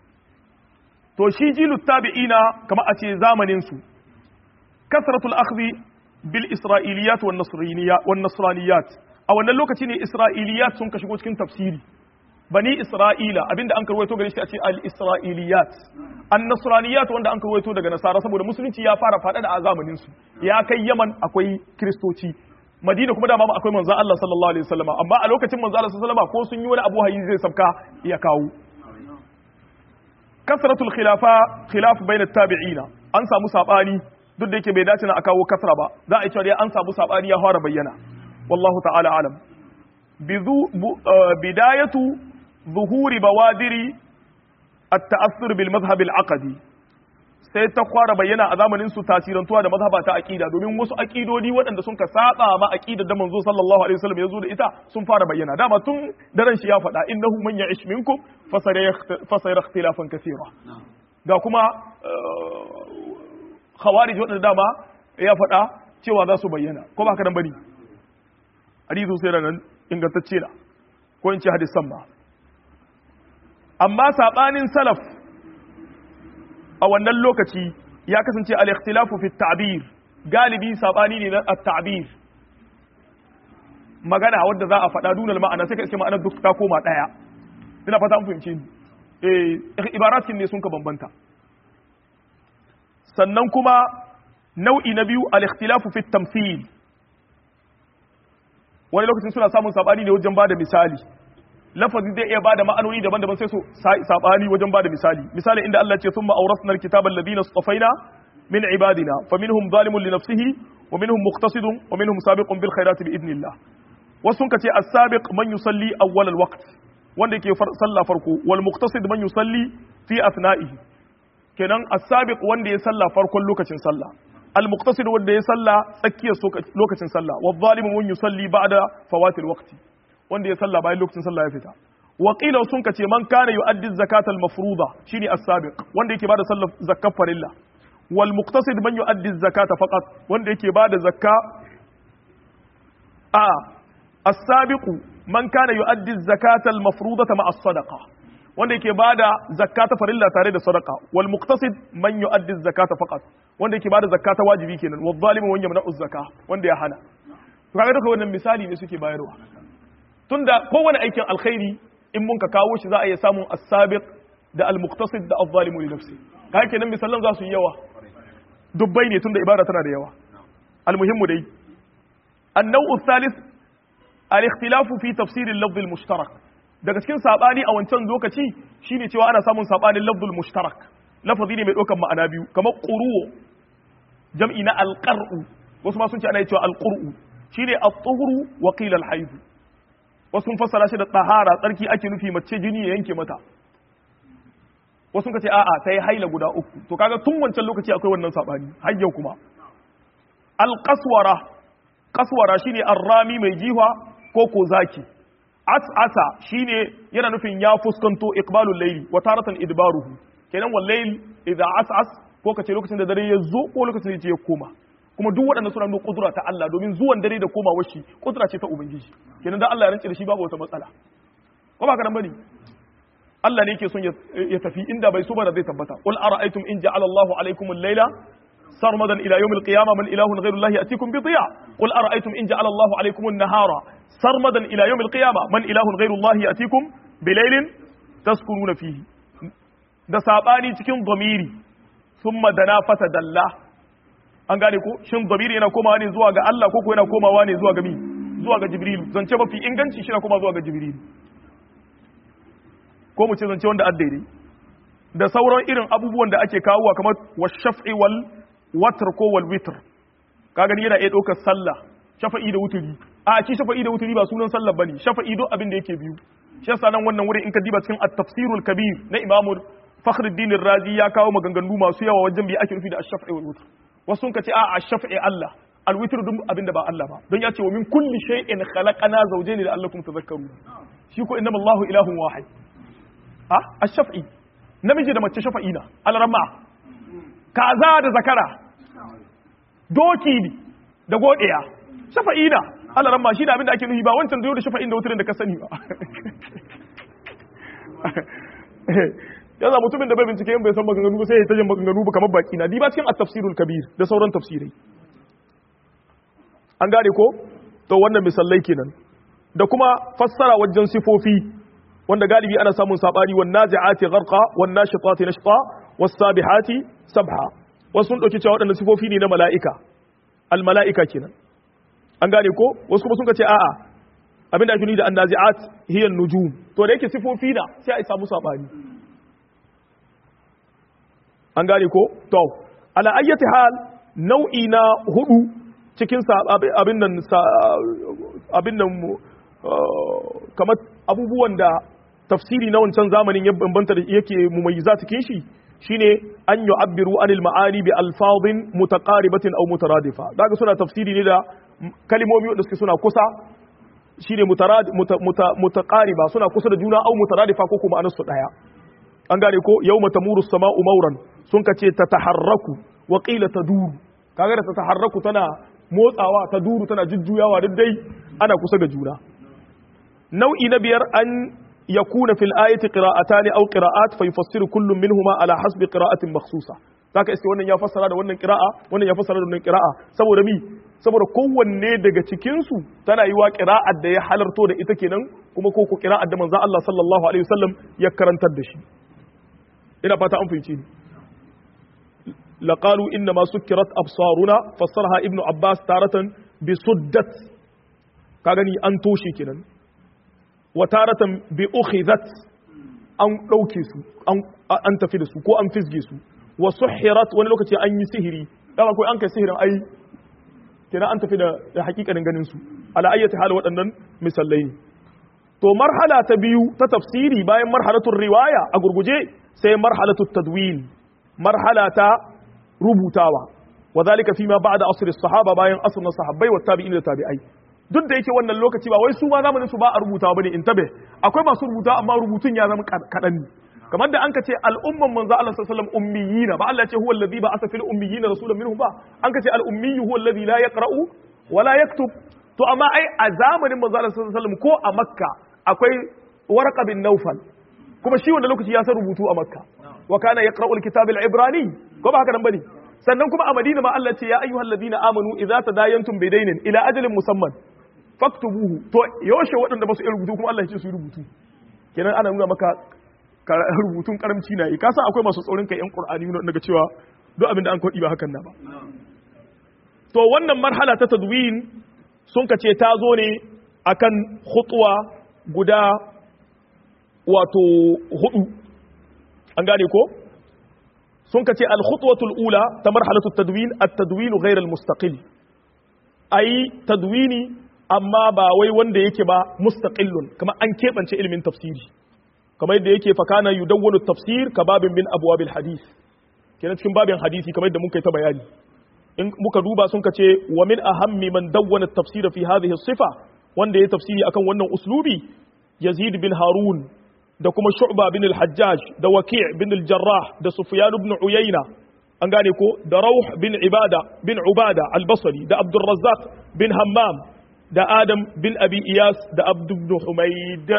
Speaker 1: to shi jilu tabi'ina kama a ce zamanin su kasratul akhdhi bil isra'iliyat wan nasraniyat wan nasraniyat a wannan lokaci ne isra'iliyat sun ka shigo cikin tafsiri bani isra'ila abinda an karwaito gare shi a ce al isra'iliyat an nasraniyat wanda an karwaito daga nasara saboda musulunci ya fara fada da a zamanin su ya kai yaman akwai kristoci madina kuma dama akwai manzo Allah sallallahu alaihi wasallam amma a lokacin manzo Allah sallallahu alaihi wasallam ko sun yi wani abu hayi zai sabka ya kawo kasratul khilafa khilaf bayna tabi'ina an samu sabani duk da yake bai dace na a kawo kasra ba za a yi cewa dai an samu sabani ya fara bayyana wallahu ta'ala alam bidayatu zuhuri bawadiri at-ta'assur bil madhhab al-aqdi sai ta fara bayyana a zamanin su tasirantuwa da mazhaba ta aqida domin wasu aqidodi waɗanda sun ka saba ma aqidar da manzo sallallahu alaihi wasallam yazo da ita sun fara bayyana dama tun daren shi ya faɗa innahu man ya'ish minkum fasayara ikhtilafan kaseera ga kuma khawarij waɗanda dama ya faɗa cewa za su bayyana ko ba ka nan bane hadithu sai da nan ingantacce na ko in ce hadisan ma amma sabanin salaf a wannan lokaci ya kasance al-ikhtilafu fi ta'bir galibi sabani ne na at-ta'bir magana wadda za a faɗa dunal ma'ana sai ka iske ma'anar duk ta koma ɗaya ina fata an fahimci ni eh ibaratin ne sun ka bambanta sannan kuma nau'i na biyu al-ikhtilafu fi tamthil wani lokacin suna samun sabani ne wajen bada misali lafazi zai iya bada ma'anoni daban-daban sai su sabani wajen bada misali misali inda Allah ce thumma awrasna al-kitaba alladhina istafaina min ibadina faminhum zalimun li nafsihi wa minhum muqtasidun wa minhum sabiqun bil khairati bi idnillah wasu sun kace as-sabiq man yusalli awwal al-waqt wanda yake sallah farko wal muqtasid man yusalli fi athna'ihi kenan as-sabiq wanda ya salla farkon lokacin sallah al-muqtasid wanda ya salla tsakiyar lokacin sallah wa zalimu man yusalli ba'da fawatil waqti wanda ya salla bayan lokacin sallah ya fita wa qila sun kace man kana yu'addi zakata al-mafruḍa shine as-sabiq wanda yake bada sallar zakkar farilla wal muqtasid man yu'addi zakata faqat wanda yake bada zakka a as-sabiq man kana yu'addi zakata al-mafruḍata ma'a as-sadaqa wanda yake bada zakata farilla tare da sadaqa wal muqtasid man yu'addi zakata faqat wanda yake bada zakata wajibi kenan wal zalimu man yamna'u zakka wanda ya hana to kaga duka wannan misali ne suke bayarwa tunda kowane aikin alkhairi in mun ka kawo shi za a iya samun as-sabiq da al-muqtasid da az-zalimu li nafsi kaga kenan misalan za su yi yawa dubbai ne tunda ibada tana da yawa al-muhimmu dai an-naw'u thalith al-ikhtilafu fi tafsir al-lafz al-mushtarak daga cikin sabani a wancan lokaci shine cewa ana samun sabanin lafzul mushtarak lafazi ne mai ɗaukar ma'ana biyu kamar quru jam'i na alqar'u wasu ma sun ce ana cewa alqur'u shine at-tuhuru wa qila al-hayd wasu sun fassara shi da tahara tsarki ake nufi mace jini ya yanke mata wasu sun ce a'a ta yi haila guda uku to kaga tun wancan lokaci akwai wannan sabani har yau kuma al-qaswara qaswara shine arrami mai jiwa ko ko zaki as'asa shine yana nufin ya fuskanto iqbalul layli wa taratan idbaruhu kenan wal layl idza as'as ko kace lokacin da dare ya zo ko lokacin da ya koma kuma duk waɗannan suna nuna kudura ta Allah domin zuwan dare da komawar shi kudura ce ta ubangiji kenan dan Allah ya rance da shi babu wata matsala ko ba karan bane Allah ne yake son ya tafi inda bai so ba da zai tabbata qul ara'aytum in ja'ala Allahu alaykum al-layla سرمدا الى يوم القيامه من اله غير الله ياتيكم بضياء قل ارايتم ان جعل الله عليكم النهار سرمدا الى يوم القيامه من اله غير الله ياتيكم بليل تسكنون فيه da sabani cikin zamiri thumma dana fata dalla an gane ko shin zamiri yana komawa ne zuwa ga Allah ko ko yana komawa ne zuwa ga mi zuwa ga jibril zance mafi inganci shi na komawa zuwa ga jibril ko mu ce zance wanda addaidai da sauran irin abubuwan da ake kawowa kamar washaf'i wal watr ko wal witr ka gani yana iya ɗaukar sallah shafa'i da wuturi a shi shafa'i da wuturi ba sunan sallah bane shafa'i duk abin da yake biyu shi yasa nan wannan wurin in ka diba cikin at-tafsirul kabir na imamu fakhruddin razi ya kawo maganganu masu yawa wajen bi ake nufi da ash-shaf'i wal witr wasu sun ce a ash-shaf'i Allah al-witr duk abin da ba Allah ba don ya ce wa min kulli shay'in khalaqana zawjayn la'allakum tadhakkarun shi ko innama Allahu ilahun wahid a ash-shaf'i namiji da mace shafa'i na al-ramma kaza da zakara doki ne da godiya shafa'i na alaran ma shi da abinda ake nufi ba wancan da shafa'in da wuturin da ka sani ba yanzu mutumin da bai bincike yin bai san maganganu ba sai ya tajin maganganu ba kamar baki na di ba cikin at-tafsirul kabir da sauran tafsirai an gane ko to wannan misalai kenan da kuma fassara wajen sifofi wanda galibi ana samun sabani wan nazi'ati gharqa wan nashitati nashta was sabihati sabha wasu sun dauki cewa waɗannan sifofi ne na mala'ika al mala'ika kenan an gane ko wasu kuma sun ce a'a abinda ake nuni da annazi'at hiya nujum to da yake sifofi na sai a samu sabani an gane ko to ala ayyati hal nau'i na hudu cikin abin nan abin nan kamar abubuwan da tafsiri na wancan zamanin ya bambanta da yake mumayyiza cikin shi shine an yu'abbiru anil ma'ani bi alfadhin mutaqaribatin aw mutaradifa daga suna tafsiri ne da kalimomi wanda suke suna kusa shine mutaqariba suna kusa da juna aw mutaradifa ko kuma anasu daya an gane ko yawma tamuru as-sama'u mawran sun kace tataharraku wa qila taduru kaga da tataharraku tana motsawa ta duru tana jujjuyawa duk dai ana kusa ga juna nau'i na biyar an yakuna fil ayati qira'atan aw qira'at fa yufassiru kullu minhuma ala hasbi qira'atin makhsusa zaka iske wannan ya fassara da wannan qira'a wannan ya fassara da wannan qira'a saboda mi saboda kowanne daga cikin su tana yiwa qira'ar da ya halarto da ita kenan kuma ko ko qira'ar da manzon Allah sallallahu alaihi wasallam ya karantar da shi ina fata an fahimci ni لقالوا إنما سكرت أبصارنا فسرها ابن عباس تارة بسدت كاغني أن توشي كنا وتارة بأخذت أن لوكيسو أن أن تفيدسو كو أن فزجيسو وسحرت وانا لوكتي أن يسهري لما كو أنك سهر أي كنا أن تفيد حقيقة نغننسو على أي حال وأنن مسلين to marhala ta biyu ta tafsiri bayan marhalatul riwaya a gurguje sai marhalatul tadwin marhala ta rubutawa wa zalika fi ma ba'da asr as-sahaba bayan asr na sahabbai wa tabi'in da tabi'ai duk da yake wannan lokaci ba wai su ma zamanin su ba a rubutawa bane in tabe akwai masu rubuta amma rubutun ya zama kadan ne kamar da an ka ce al'umman manzo Allah sallallahu alaihi wasallam ummiyina ba Allah ya ce huwa alladhi ba'atha fil ummiyina rasulan minhum ba an ka ce al ummiyu huwa alladhi la yaqra'u wa la yaktub to amma ai a zamanin manzo Allah sallallahu alaihi wasallam ko a makka akwai warqa bin nawfal kuma shi wanda lokaci ya san rubutu a makka wa kana yaqra'u al-kitab al-ibrani ko ba haka nan bane sannan kuma a madina ma Allah ce ya ayyuhal ladina amanu idza tadayantum bidainin ila ajalin musamman faktubuhu to yaushe waɗanda ba su iya rubutu kuma Allah ya ce su yi rubutu kenan ana nuna maka rubutun karamci na yi ka san akwai masu tsaurin kai yan qur'ani ne daga cewa duk abin da an kodi ba hakan na ba to wannan marhala ta tadwin sun ka ce ta zo ne akan khutwa guda wato hudu an gane ko sun ka ce al-khutwatul ula ta marhalatul tadwin at-tadwin ghayr al-mustaqil ayi tadwini amma ba wai wanda yake ba mustaqillun kamar an kebance ilimin tafsiri kamar yadda yake fa kana yudawwanu tafsir ka babin min abwabil hadith kenan cikin babin hadisi kamar yadda muka yi ta bayani in muka duba sun ka ce wa min ahammi man dawwana at-tafsir fi hadhihi sifa wanda ya tafsiri akan wannan uslubi yazid bin harun da kuma shu'ba bin al-hajjaj da waki' bin al-jarrah da sufyan ibn uyayna an gane ko da rauh bin ibada bin ubada al-basri da abdur razzaq bin hammam da adam bin abi iyas da abd ibn humayd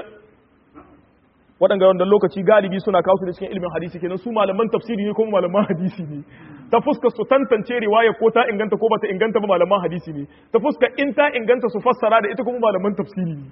Speaker 1: waɗanda wanda lokaci galibi suna kawo su da cikin ilimin hadisi kenan su malaman tafsiri ne kuma malaman hadisi ne ta fuskar su tantance riwaya ko ta inganta ko bata inganta ba malaman hadisi ne ta fuskar in ta inganta su fassara da ita kuma malaman tafsiri ne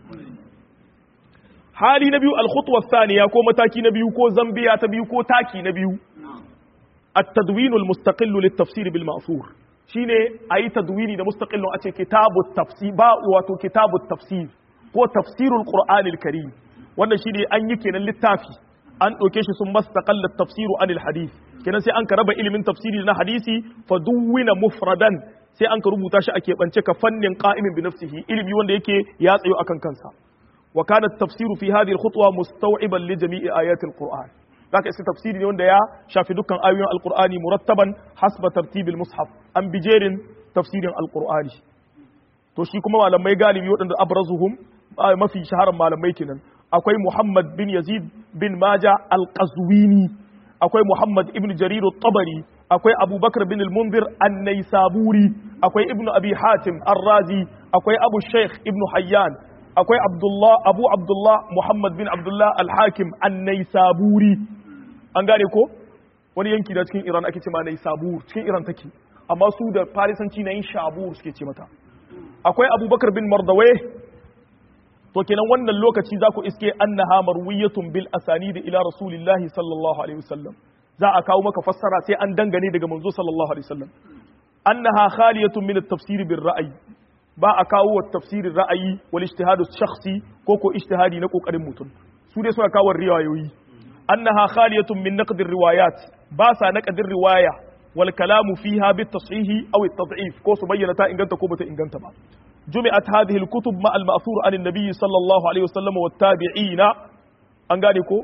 Speaker 1: hali na biyu al-khutwa thaniya ko mataki na biyu ko zambiya ta biyu ko taki na biyu at-tadwin al-mustaqil lit-tafsir bil ma'thur shine ayi tadwini da mustaqillun a ce kitabut tafsir ba wato kitabut tafsir ko tafsirul qur'anil karim wannan shine an yi kenan littafi an ɗauke shi sun mastaqalla tafsiru anil hadith kenan sai an ka raba ilimin tafsiri na hadisi fa duwina mufradan sai an ka rubuta shi a keɓance ka fannin qa'imin bi nafsihi ilimi wanda yake ya tsayo akan kansa wa kana tafsiru fi hadhihi al-khutwa mustaw'iban li jami'i ayati al-qur'an zaka iska tafsiri ne wanda ya shafi dukkan ayoyin al-qur'ani murattaban hasba tartibil mushaf an bijerin tafsirin al-qur'ani to shi kuma malamai galibi waɗanda abrazuhum mafi shaharar malamai kenan akwai Muhammad bin Yazid bin Maja al-Qazwini akwai Muhammad ibn Jarir al-Tabari akwai Abubakar bin al-Munzir an-Naisaburi akwai Ibn Abi Hatim ar-Razi akwai Abu Sheikh ibn Hayyan akwai Abdullah Abu Abdullah Muhammad bin Abdullah al-Hakim an-Naisaburi an gane ko wani yanki da cikin Iran ake ce ma Naisabur cikin Iran take amma su da Farisanci na yin Shabur suke ce mata akwai Abubakar bin Mardawai to kenan wannan lokaci za ku iske annaha marwiyatun bil asanidi ila rasulillahi sallallahu alaihi wasallam za a kawo maka fassara sai an dangane daga manzo sallallahu alaihi wasallam annaha khaliyatun min at-tafsir bil ra'yi ba a kawo wa tafsirin ra'ayi wal ijtihadu shakhsi ko ko ijtihadi na kokarin mutum su dai suna kawo riwayoyi annaha khaliyatun min naqd riwayat ba sa naqadin riwaya wal kalamu fiha bit tashihi aw at tad'if ko su bayyana ta inganta ko bata inganta ba jumi'at hadhihi al kutub ma al ma'thur an an-nabi sallallahu alaihi wasallam wat tabi'ina an gane ko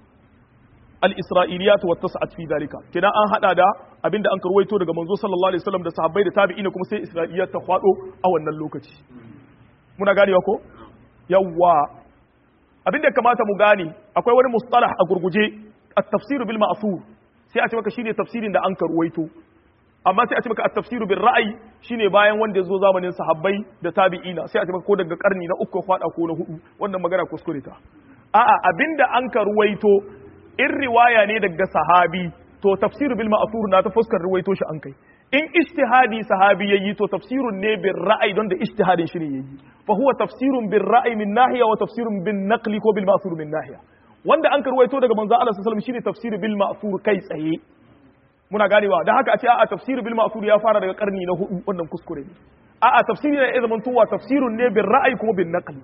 Speaker 1: al isra'iliyat wa tas'at fi dalika kina an hada da abinda an karwaito daga manzo sallallahu alaihi wasallam da sahabbai da tabi'ina kuma sai isra'iliyat ta kwado a wannan lokaci muna ganewa ko yawwa abinda kamata mu gane akwai wani mustalah a gurguje at-tafsir bil ma'thur sai a ce maka shine tafsirin da an karwaito amma sai a ce maka at-tafsir bil ra'ayi shine bayan wanda ya zo zamanin sahabbai da tabi'ina sai a ce maka ko daga karni na uku kwada ko na hudu wannan magana kuskure ta a'a abinda an karwaito in riwaya ne daga sahabi to tafsir bil ma'thur na ta fuskar ruwaito shi an kai in ijtihadi sahabi yayi to tafsirun ne bil ra'ayi don da ijtihadin shi ne yayi fa huwa tafsirun bil ra'ayi min nahiya wa tafsirun bin naqli ko bil ma'thur min nahiya wanda an karwaito daga manzo Allah sallallahu alaihi wasallam shine tafsir bil ma'thur kai tsaye muna ganewa dan haka a ce a'a tafsir bil ma'thur ya fara daga karni na hudu wannan kuskure ne a'a tafsiri ne ya zama tuwa tafsirun ne bil ra'ayi kuma bin naqli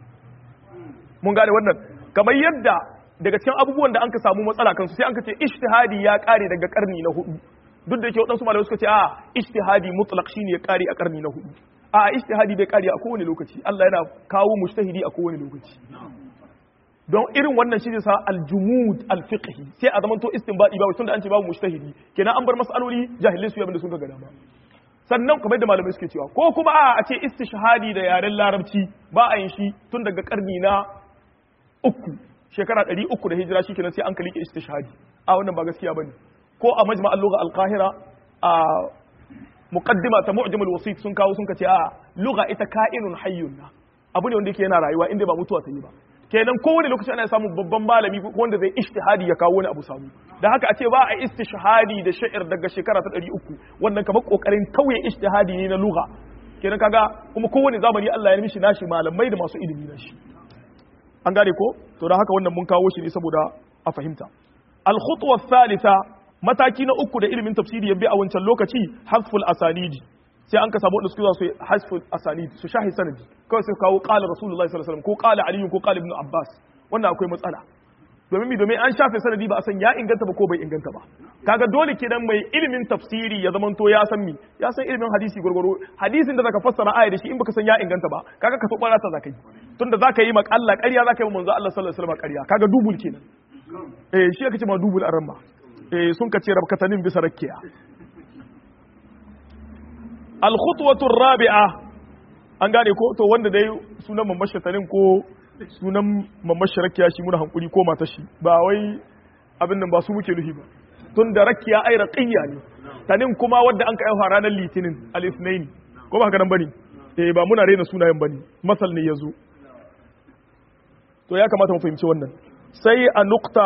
Speaker 1: mun gane wannan kamar yadda daga cikin abubuwan da an ka samu matsala kansu sai an ka ce ijtihadi ya kare daga karni na hudu duk da yake waɗansu malamai suka ce a ijtihadi mutlaq shine ya kare a karni na hudu a ijtihadi bai kare a kowane lokaci Allah yana kawo mujtahidi a kowane lokaci don irin wannan shi sa aljumud alfiqhi sai a zamanto istinbadi ba tunda an ce babu mujtahidi kenan an bar masaloli jahilai su yabin da sun ga dama sannan kamar da malamai suke cewa ko kuma a a ce istishhadi da yaren larabci ba a yin shi tun daga karni na uku shekara ɗari uku da hijira shi kenan sai an kalike istishhadi a wannan ba gaskiya bane ko a majma'al lugha al-qahira a muqaddima ta mu'jamul wasit sun kawo sun kace a lugha ita ka'inun hayyun na abu ne wanda yake yana rayuwa inda ba mutuwa ta yi ba kenan kowane lokaci ana samun babban malami wanda zai ishtihadi ya kawo wani abu samu da haka a ce ba a istishhadi da sha'ir daga shekara ta ɗari uku wannan kamar kokarin kauye ishtihadi ne na lugha kenan kaga kuma kowane zamani Allah ya mishi nashi malamai da masu ilimi na shi an gane ko to da haka wannan mun kawo shi ne saboda a fahimta al-khutwa thalitha mataki na uku da ilimin tafsiri ya bi a wancan lokaci hasful asanidi sai an ka samu wanda suke su hasful asanidi su shahi sanadi kawai sai kawo qala rasulullahi sallallahu alaihi wasallam ko qala ali ko qala ibn abbas wannan akwai matsala domin mi domin an shafe sanadi ba a san ya inganta ba ko bai inganta ba kaga dole kenan mai ilimin tafsiri ya zamanto ya san mi ya san ilimin hadisi gurguru hadisin da zaka fassara aya da shi in baka san ya inganta ba kaga ka tobara ta zaka yi tunda zaka yi makalla ƙarya zaka yi manzo Allah sallallahu alaihi wasallam ƙarya kaga dubul kenan eh shi aka ce ma dubul arama eh sun ka ce rabkatanin bisa rakkiya al khutwatu rabi'a an gane ko to wanda dai sunan mamashatanin ko sunan mamashi rakiya shi muna hankuri ko mata shi ba wai abin nan ba su muke nufi ba tun da rakiya ai raqiyya ne tanin kuma wadda an ka aiwa ranar litinin al-ithnain ko ba haka nan bane eh ba muna rena sunayen bane masal ne yazo to ya kamata mu fahimci wannan sai a nukta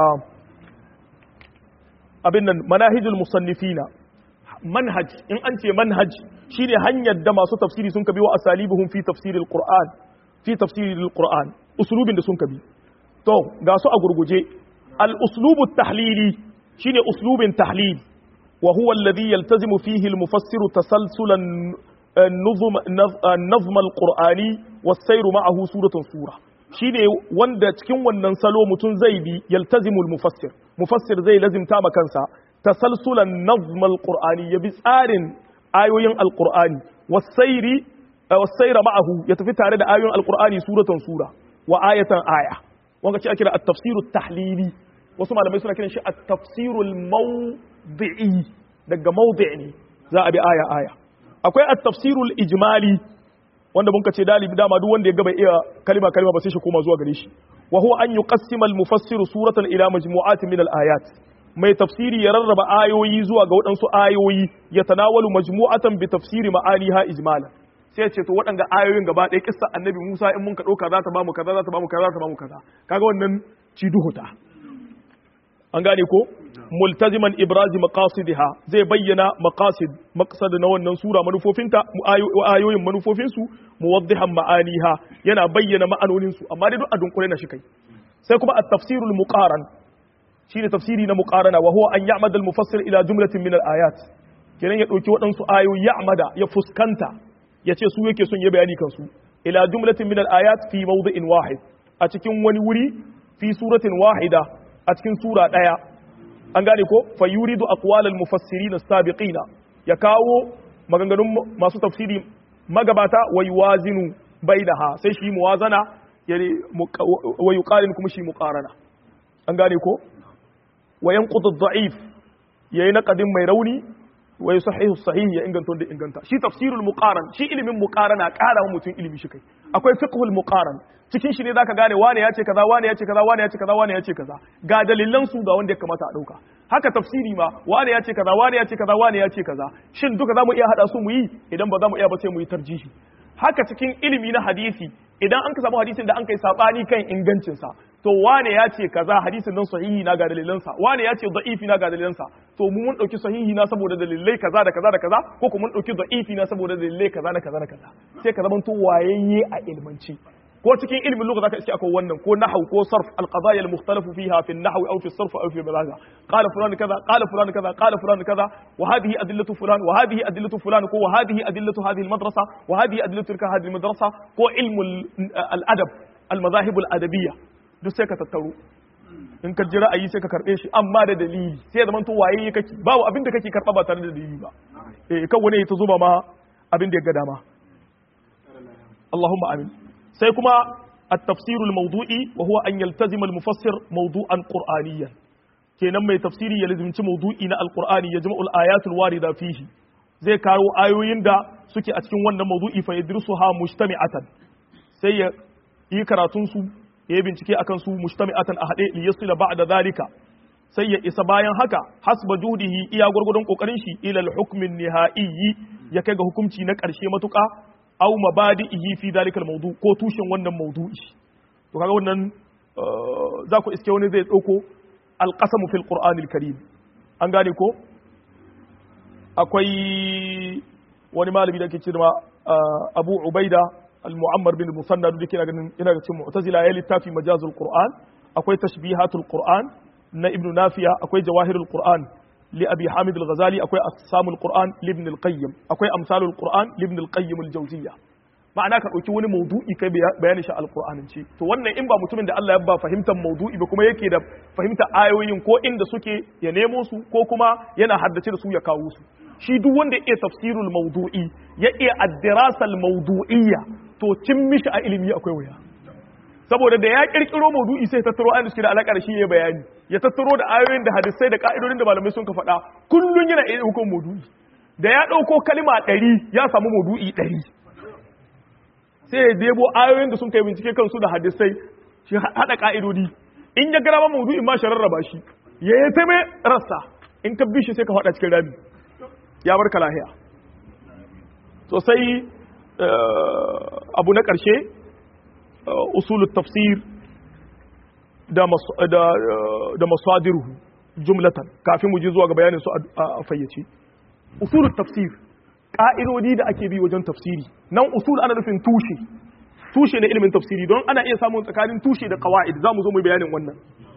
Speaker 1: abin nan manahijul musannifina manhaj in an ce manhaj shine hanyar da masu tafsiri sun kabi wa asalibuhum fi tafsiril qur'an fi tafsiril qur'an uslubin da sun kabi to ga su a gurguje al uslubu tahlili shine uslubin tahlil wa huwa alladhi yaltazimu fihi al mufassiru tasalsulan nuzum nazm al qur'ani was sayr ma'ahu suratun sura shine wanda cikin wannan salo mutum zai bi yaltazimu al mufassir mufassir zai lazimta ma kansa tasalsulan nazm al qur'ani ya bi tsarin ayoyin al qur'ani was sayri wasaira ma'ahu ya tafi tare da ayoyin alqur'ani suratan sura wa ayatan aya wanda ce ake da at-tafsiru tahlili wasu malamai suna kiran shi at-tafsiru al-mawdi'i daga mawdi' ne za a bi aya aya akwai at-tafsiru al-ijmali wanda mun ce dalibi dama duk wanda ya gaba iya kalima kalima ba sai shi koma zuwa gare shi wa huwa an yuqassima al-mufassiru suratan ila majmu'atin min al-ayat mai tafsiri ya rarraba ayoyi zuwa ga waɗansu ayoyi ya tanawalu majmu'atan bi tafsiri ma'aniha ijmalan sai ce to waɗanda ayoyin gaba ɗaya kissa annabi Musa in mun ka ɗauka za ta bamu kaza za ta bamu kaza za ta bamu kaza kaga wannan ci duhuta an gane ko multaziman ibrazi maqasidiha zai bayyana maqasid maqsad na wannan sura manufofinta ayoyin manufofinsu muwaddihan ma'aniha yana bayyana ma'anonin su amma dai duk a dunkule na shi kai sai kuma at-tafsirul muqaran shine tafsiri na muqarana wa huwa an ya'mada al-mufassir ila jumlatin min al-ayat kenan ya dauki waɗansu ayoyi ya'mada ya fuskanta ya ce su yake son ya bayani kansu ila jumlatin min al-ayat fi mawdi'in wahid a cikin wani wuri fi suratin wahida a cikin sura daya an gane ko fa yuridu aqwalal mufassirin as-sabiqina ya kawo maganganun masu tafsiri magabata wa yuwazinu bainaha sai shi muwazana yani wa yuqarin kuma shi muqarana an gane ko wa yanqudu ad-da'if yayi naqadin mai rauni wa yusahihu sahih ya inganta da inganta shi tafsirul muqaran shi ilimin muqarana ƙara mutum ilimi shi kai akwai fiqhul muqaran cikin shi ne zaka gane wane ya ce kaza wane ya ce kaza wane ya ce kaza wane ya ce kaza ga dalilan su ga wanda ya kamata a dauka haka tafsiri ma wane ya ce kaza wane ya ce kaza wane ya ce kaza shin duka zamu iya hada su mu yi idan ba zamu iya ba sai mu yi tarjihi haka cikin ilimi na hadisi idan an ka samu hadisin da an kai sabani kan ingancin sa to wane ya ce kaza hadisin nan sahihi na ga dalilansa wane ya ce da'ifi na ga dalilansa to mu mun dauki sahihi na saboda dalilai kaza da kaza da kaza ko kuma mun dauki da'ifi na saboda dalilai kaza da kaza da kaza sai ka zamanto wayayye a ilmanci ko cikin ilmin lugha zaka iske akwai wannan ko nahwu ko sarf al-qadaya al-mukhtalafu fiha fi an-nahwi aw fi as-sarf aw fi al-balagha qala fulan kaza qala fulan kaza qala fulan kaza wa hadhihi adillatu fulan wa hadhihi adillatu fulan ko wa hadhihi adillatu hadhihi al-madrasa wa hadhihi adillatu tilka hadhihi al-madrasa ko ilmu al-adab al-madahib al-adabiyya duk sai ka tattaro in ka ji ra'ayi sai ka karbe shi amma da dalili sai zaman to waye kake babu abin da kake karba ba tare da dalili ba eh kan wani ya ta zuba ma abin da ya ga dama Allahumma amin sai kuma التفسير الموضوعي وهو أن يلتزم المفسر موضوعا قرآنيا kenan mai tafsiri ya lazimci maudu'i na alqur'ani ya jama'ul ayatul warida fihi zai karo ayoyin da suke a cikin wannan maudu'i fa yadrusuha mujtami'atan sai ya yi karatun su ya yi bincike akan su mujtami'atan a hade li yasila ba'da zalika sai ya isa bayan haka hasba judihi iya gurgurdun kokarin shi ila al-hukmin nihai ya kai ga hukunci na karshe matuka aw mabadi'ihi fi dalikal mawdu ko tushen wannan mawdu'i to kaga wannan za ku iske wani zai dauko alqasamu fil qur'anil karim an gane ko akwai wani malami da ke cewa Abu Ubaida al-Mu'ammar bin Musannad da ke ganin ina ga cikin Mu'tazila ya littafi majazul Qur'an akwai tashbihatul Qur'an na Ibn Nafiya akwai jawahirul Qur'an لأبي حامد الغزالي أكوي أقسام القرآن لابن القيم أكوي أمثال القرآن لابن القيم الجوزية ma'ana ka ɗauki wani maudu'i kai bayani shi alƙur'anin ce to wannan in ba mutumin da Allah ya ba fahimtar maudu'i ba kuma yake da fahimtar ayoyin ko inda suke ya nemo su ko kuma yana haddace da su ya kawo su shi duk wanda ya iya tafsirul maudu'i ya iya addirasal maudu'iyya to cin mishi a ilimi akwai wuya saboda da ya kirkiro maudu'i sai tattaro ayoyin da suke da alaka da shi ya bayani ya tattaro da ayoyin da hadisai da ka'idodin da malamai sun ka faɗa kullun yana iya hukun maudu'i da ya ɗauko kalma ɗari ya samu maudu'i ɗari sai ya debo ayoyin da sun kai bincike kansu da hadisai shi haɗa ka'idodi in ya gara maudu'in ma shi rarraba shi ya yi ta mai rassa in ka bi shi sai ka faɗa cikin rami ya barka lahiya sosai abu na ƙarshe usul tafsir da masadiruhu jumlatan kafin mu ji zuwa ga bayanin su a fayyace usul tafsir ka'idodi da ake bi wajen tafsiri nan usul ana nufin tushe tushe na ilimin tafsiri don ana iya samun tsakanin tushe da qawaid za mu zo mu bayanin wannan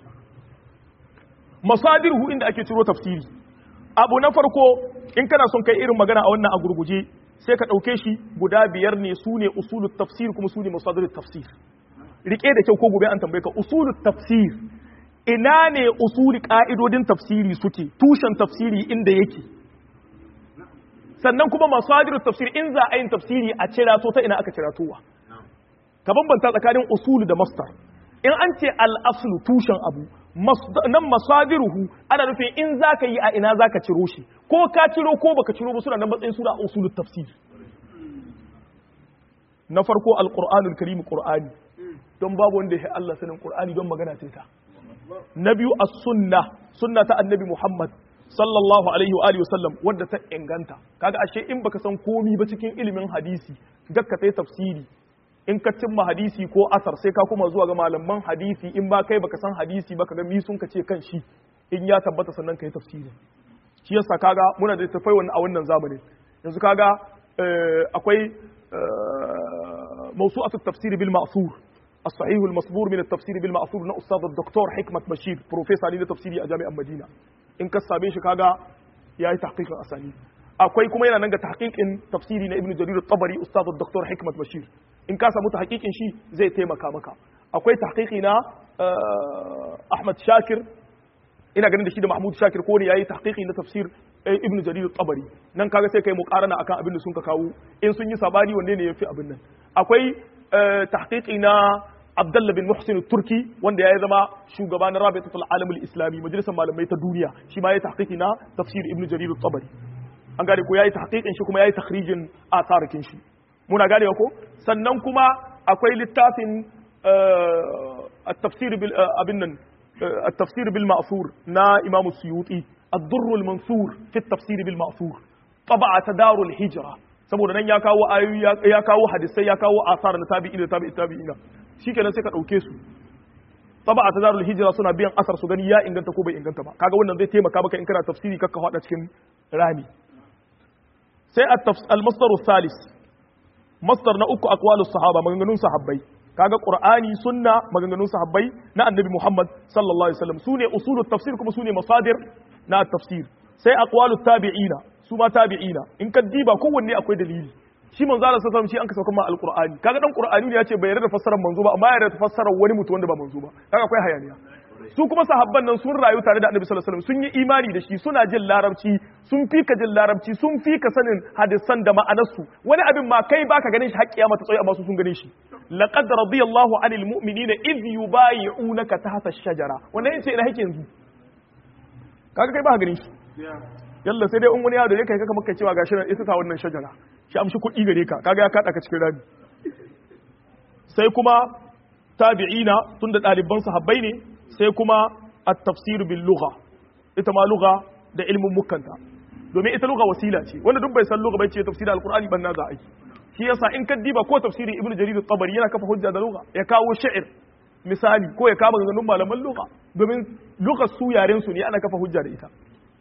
Speaker 1: masadiruhu inda ake ciro tafsiri abu na farko in kana son kai irin magana a wannan a gurguje sai ka ɗauke shi guda biyar ne su ne usulun tafsir kuma su ne masadarun tafsir rike da kyau ko gobe an tambaye ka usulun tafsir ina ne usuli ƙa'idodin tafsiri suke tushen tafsiri inda yake sannan kuma masadirun tafsir in za a yin tafsiri a cira ta ina aka cira towa ka bambanta tsakanin usulu da mastar in an ce al'aslu tushen abu nan masadiruhu ana nufin in za ka yi a ina za ka ciro shi ko ka ciro ko baka ciro ba suna nan matsayin suna usulul tafsir na farko alqur'anul karim qur'ani don babu wanda ya Allah sanin qur'ani don magana ce ta na biyu as-sunna sunna ta annabi Muhammad sallallahu alaihi wa alihi wasallam wadda ta inganta kaga ashe in baka san komi ba cikin ilimin hadisi gakka sai tafsiri in ka cimma hadisi ko asar sai ka kuma zuwa ga malaman hadisi in ba kai baka san hadisi ba kaga mi sun ka ce kan shi in ya tabbata sannan kai tafsiri shi yasa kaga muna da tafai wannan a wannan zamanin yanzu kaga akwai mawsu'atu tafsir bil ma'thur الصحيح المصبور من التفسير بالمأثور na أستاذ الدكتور حكمة بشير بروفيسور ne na tafsiri a jami'an Madina in ka same shi kaga yayi tahqiqin asali akwai kuma yana nan ga tahqiqin tafsiri na Ibn Jarir at-Tabari Ustaz Dr. Hikmat Bashir in ka samu tahqiqin shi zai taimaka maka akwai tahqiqi na Ahmad Shakir ina ganin da shi da Mahmud Shakir ko ne yayi tahqiqi na tafsir Ibn Jarir tabari nan kaga sai kai muqarana akan abin da sun ka kawo in sun yi sabani wanne ne yafi abin nan akwai tahqiqi na Abdullah bin Muhsin Turki wanda ya zama shugaba na Rabitatul Alam Islami majalisar malamai ta duniya shi ma ya tahqiqi na tafsir Ibn Jarir tabari an gane ko yayi tahqiqin shi kuma yayi takhrijin asarakin shi muna gane ko sannan kuma akwai littafin at-tafsir bil abin nan at-tafsir bil ma'thur na Imam Suyuti ad-durr al-mansur fi at-tafsir bil ma'thur tab'a tadarul hijra saboda nan ya kawo ayoyi ya kawo hadisai ya kawo asar na tabi'in da tabi'i tabi'ina shikenan sai ka dauke su tab'a tadarul hijra suna biyan asar su gani ya inganta ko bai inganta ba kaga wannan zai taimaka maka in kana tafsiri kakka hada cikin rami sai al-masdar al-thalith masdar na uku aqwalus sahaba maganganun sahabbai kaga qur'ani sunna maganganun sahabbai na annabi muhammad sallallahu alaihi wasallam sune usulut tafsir kuma sune masadir na tafsir sai aqwalut tabi'ina su ma tabi'ina in ka diba kowanne akwai dalili shi manzo Allah sallallahu alaihi wasallam shi an ka sauka ma alqur'ani kaga dan qur'ani ne yace bai yarda da fassarar manzo ba amma ya yarda da fassarar wani mutum wanda ba manzo ba kaga akwai hayaniya su kuma sahabban nan sun rayu tare da annabi sallallahu alaihi wasallam sun yi imani da shi suna jin larabci sun fi ka jin larabci sun fi ka sanin hadisan da ma'anarsu wani abin ma kai baka ganin shi haƙƙiya mata tsaye amma su sun gane shi laqad radiyallahu anil mu'minina idh yubayi'unaka tahta ash-shajara wannan yace ina hake yanzu kaga kai baka ganin shi yalla sai dai in wani yaro ne kai kaka maka cewa gashi nan ita ta wannan shajara shi amshi kuɗi gare ka kaga ya kada ka cikin rami sai kuma tabi'ina tunda ɗaliban sahabbai ne sai kuma at-tafsir bil lugha ita ma lugha da ilmin mukanta domin ita lugha wasila ce wanda duk bai san lugha bai ce tafsir al-qur'ani ban na za a yi shi yasa in ka diba ko tafsirin ibnu jarir at-tabari yana kafa hujja da lugha ya kawo sha'ir misali ko ya kama ganganun malaman lugha domin lugha su yaren su ne ana kafa hujja da ita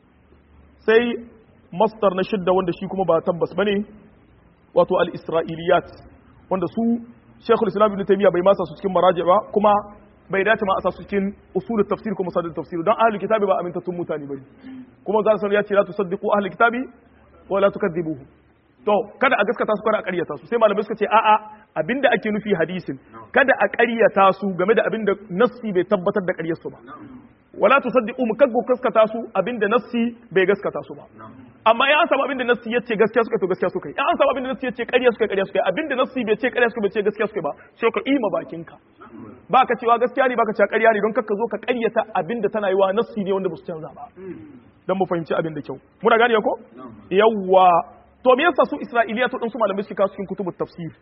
Speaker 1: sai mastar na shidda wanda shi kuma ba tabbas bane wato al-isra'iliyat wanda su shekul islam ibn taymiya bai masa su cikin maraji ba kuma bai dace ma a sa su cikin usulul tafsir ko masadul tafsir don ahlul kitabi ba amintattun mutane bane kuma za su ya ce la tusaddiqu ahlul kitabi wa la tukadzibuhu to kada a gaskata su kada a ƙaryata su sai malamai suka ce a'a abinda ake nufi hadisin kada a ƙaryata su game da abinda nassi bai tabbatar da ƙaryar su ba wala tusaddiqu mu kaggo gaskata su abinda nassi bai gaskata su ba amma in an samu abinda nassi yace gaskiya suka to gaskiya suka yi in an samu abinda nassi yace ƙarya suka ƙarya suka yi abinda nassi bai ce ƙarya suka bai ce gaskiya suka ba sai ka ima bakinka ba ka cewa gaskiya ne ba ka cewa ƙarya ne don kakka zo ka ƙaryata abinda tana yi wa nassi ne wanda ba su canza ba dan mu fahimci abin da kyau muna gane ko yawwa to me yasa su isra'iliya to din su malamai suke kawo cikin kutubut tafsir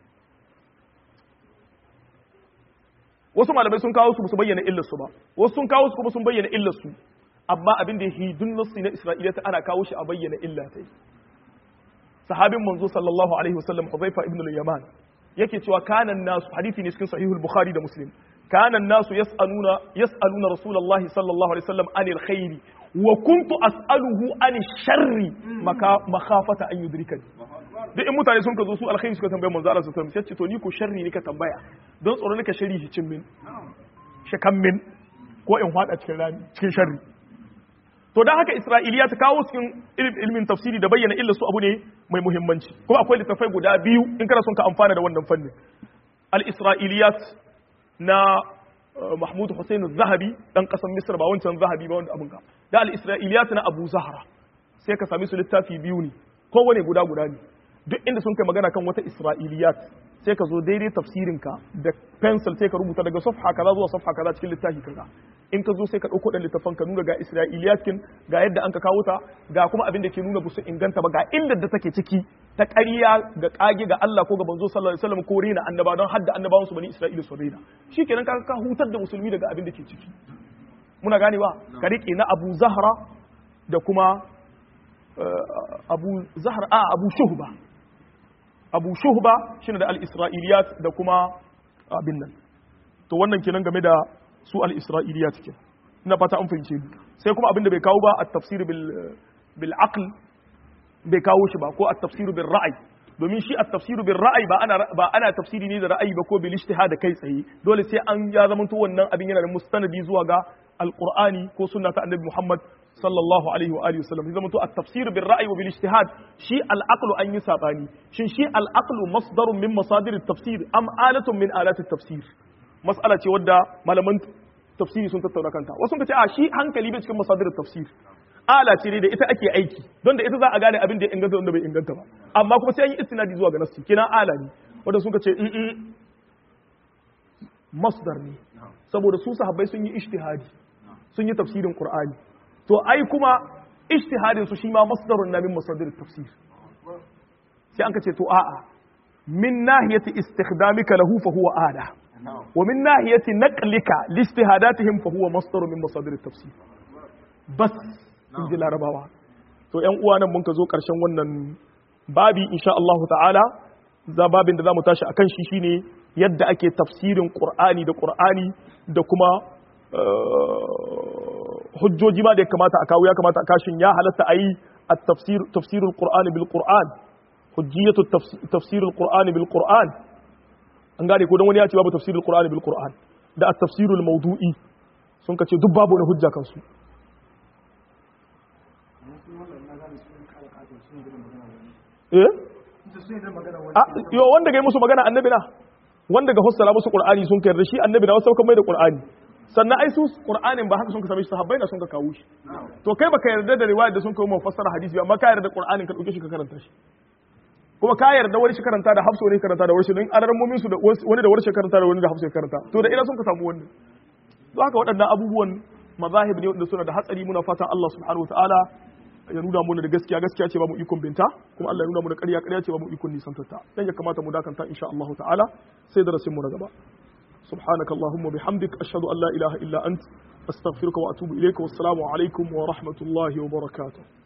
Speaker 1: wasu malamai sun kawo su su bayyana illar su ba wasu sun kawo su kuma sun bayyana illar su amma abin da yake dun nasu na isra'iliya ta ana kawo shi a bayyana illa ta sahabin manzo sallallahu alaihi wasallam Hudhaifa ibn al-Yaman yake cewa kanan nasu hadisi ne cikin sahihul bukhari da muslim kanan nasu yas'aluna yas'aluna rasulullahi sallallahu alaihi wasallam anil khairi wa kuntu as'aluhu an sharri makhafata an yudrikani duk in mutane sun ka zo su alkhairi suka tambaye manzo Allah sallallahu alaihi wasallam sai to ni ko sharri ne ka tambaya don tsoro nika sharri shi cin min shakan min ko in hada cikin rami cikin sharri to dan haka isra'iliya ta kawo cikin ilmin tafsiri da bayyana illa su abu ne mai muhimmanci kuma akwai littafai guda biyu in kana son ka amfana da wannan fannin al-isra'iliyat na Mahmud Hussein Zahabi dan kasan Misr ba wancan Zahabi ba wanda abun ka da al-Isra'iliyat na Abu Zahra sai ka sami su littafi biyu ne kowane guda guda ne duk inda sun kai magana kan wata Isra'iliyat sai ka zo daidai tafsirin ka da pencil sai ka rubuta daga safha kaza zuwa safha kaza cikin littafi kaza in ka zo sai ka dauko dan littafin ka nuna ga Isra'iliyat kin ga yadda an ka kawo ta ga kuma abin da ke nuna busu inganta ba ga illar da take ciki ta ƙarya ga ƙage ga Allah ko ga banzo sallallahu alaihi wasallam ko rena annaba don hadda annabawan su bani Isra'ila su rena shikenan ka ka hutar da musulmi daga abin da ke ciki muna ganewa ka rike na Abu Zahra da kuma Abu Zahra a Abu Shuhba Abu Shuhba shine da al-Isra'iliyat da kuma abin nan to wannan kenan game da su al-Isra'iliyat kenan ina fata an fahimce ni sai kuma abin da bai kawo ba at-tafsir bil bil aql bai kawo shi ba ko at-tafsiru bil ra'ayi domin shi at-tafsiru bil ra'ayi ba ana ba ana tafsiri ne da ra'ayi ba ko bil ijtihad kai tsaye dole sai an ya zamanto wannan abin yana da mustanadi zuwa ga alqur'ani ko sunna ta annabi Muhammad sallallahu alaihi wa alihi wasallam zama to at-tafsir bil ra'yi wa bil ijtihad shi al-aqlu an yi sabani shin shi al-aqlu masdarun min masadir at-tafsir am alatun min alat at-tafsir mas'ala ce wadda malaman tafsiri sun tattauna kanta wasu sun ce a shi hankali bai cikin masadir tafsir ala ce ne da ita ake aiki don da ita za a gane abin da ya inganta wanda bai inganta ba amma kuma sai an yi istinadi zuwa ga nassi kina ala ne wanda sun ce in masdar ne saboda su sahabbai sun yi ijtihadi sun yi tafsirin qur'ani to ai kuma ijtihadin su shi ma masdarun na min masadir tafsir sai an ce to a'a min nahiyati istikhdamika lahu fa huwa ada wa min nahiyati naqlika li ijtihadatihim fa huwa masdarun min masadir tafsir bas in ji larabawa to yan uwa nan mun ka zo karshen wannan babi insha Allah ta'ala za babin da za mu tashi akan shi shine yadda ake tafsirin qur'ani da qur'ani da kuma hujjoji ma da ya kamata a kawo ya kamata a kashin ya halatta a yi tafsir tafsirul qur'ani bil qur'an hujjiyatu tafsirul qur'ani bil qur'an an gane ko dan wani ya ce babu tafsirul qur'ani bil qur'an da at-tafsirul mawdu'i sun kace duk babu wani hujja kansu eh yo wanda ga musu magana annabi na wanda ga fassara musu qur'ani sun kai da shi annabi na wasu kan mai da qur'ani sannan ai su qur'anin ba haka sun ka same shi sahabbai na sun ka kawo shi to kai baka yarda da riwaya da sun kawo mu fassara hadisi amma ka yarda qur'anin ka dauke shi ka karanta shi kuma ka yarda wani shi karanta da hafsa wani karanta da warshi don alarmomin su da wani da warshi karanta da wani da hafsa karanta to da ina sun ka samu wannan to haka waɗannan abubuwan mazahib ne wanda suna da hatsari muna fatan Allah subhanahu wataala ya nuna mu da gaskiya gaskiya ce ba mu ikon binta kuma Allah ya nuna mu da ƙarya ƙarya ce ba mu ikon nisantarta dan ya kamata mu dakanta insha Allah ta'ala sai darasin mu na gaba سبحانك اللهم وبحمدك أشهد أن لا إله إلا أنت أستغفرك وأتوب إليك والسلام عليكم ورحمة الله وبركاته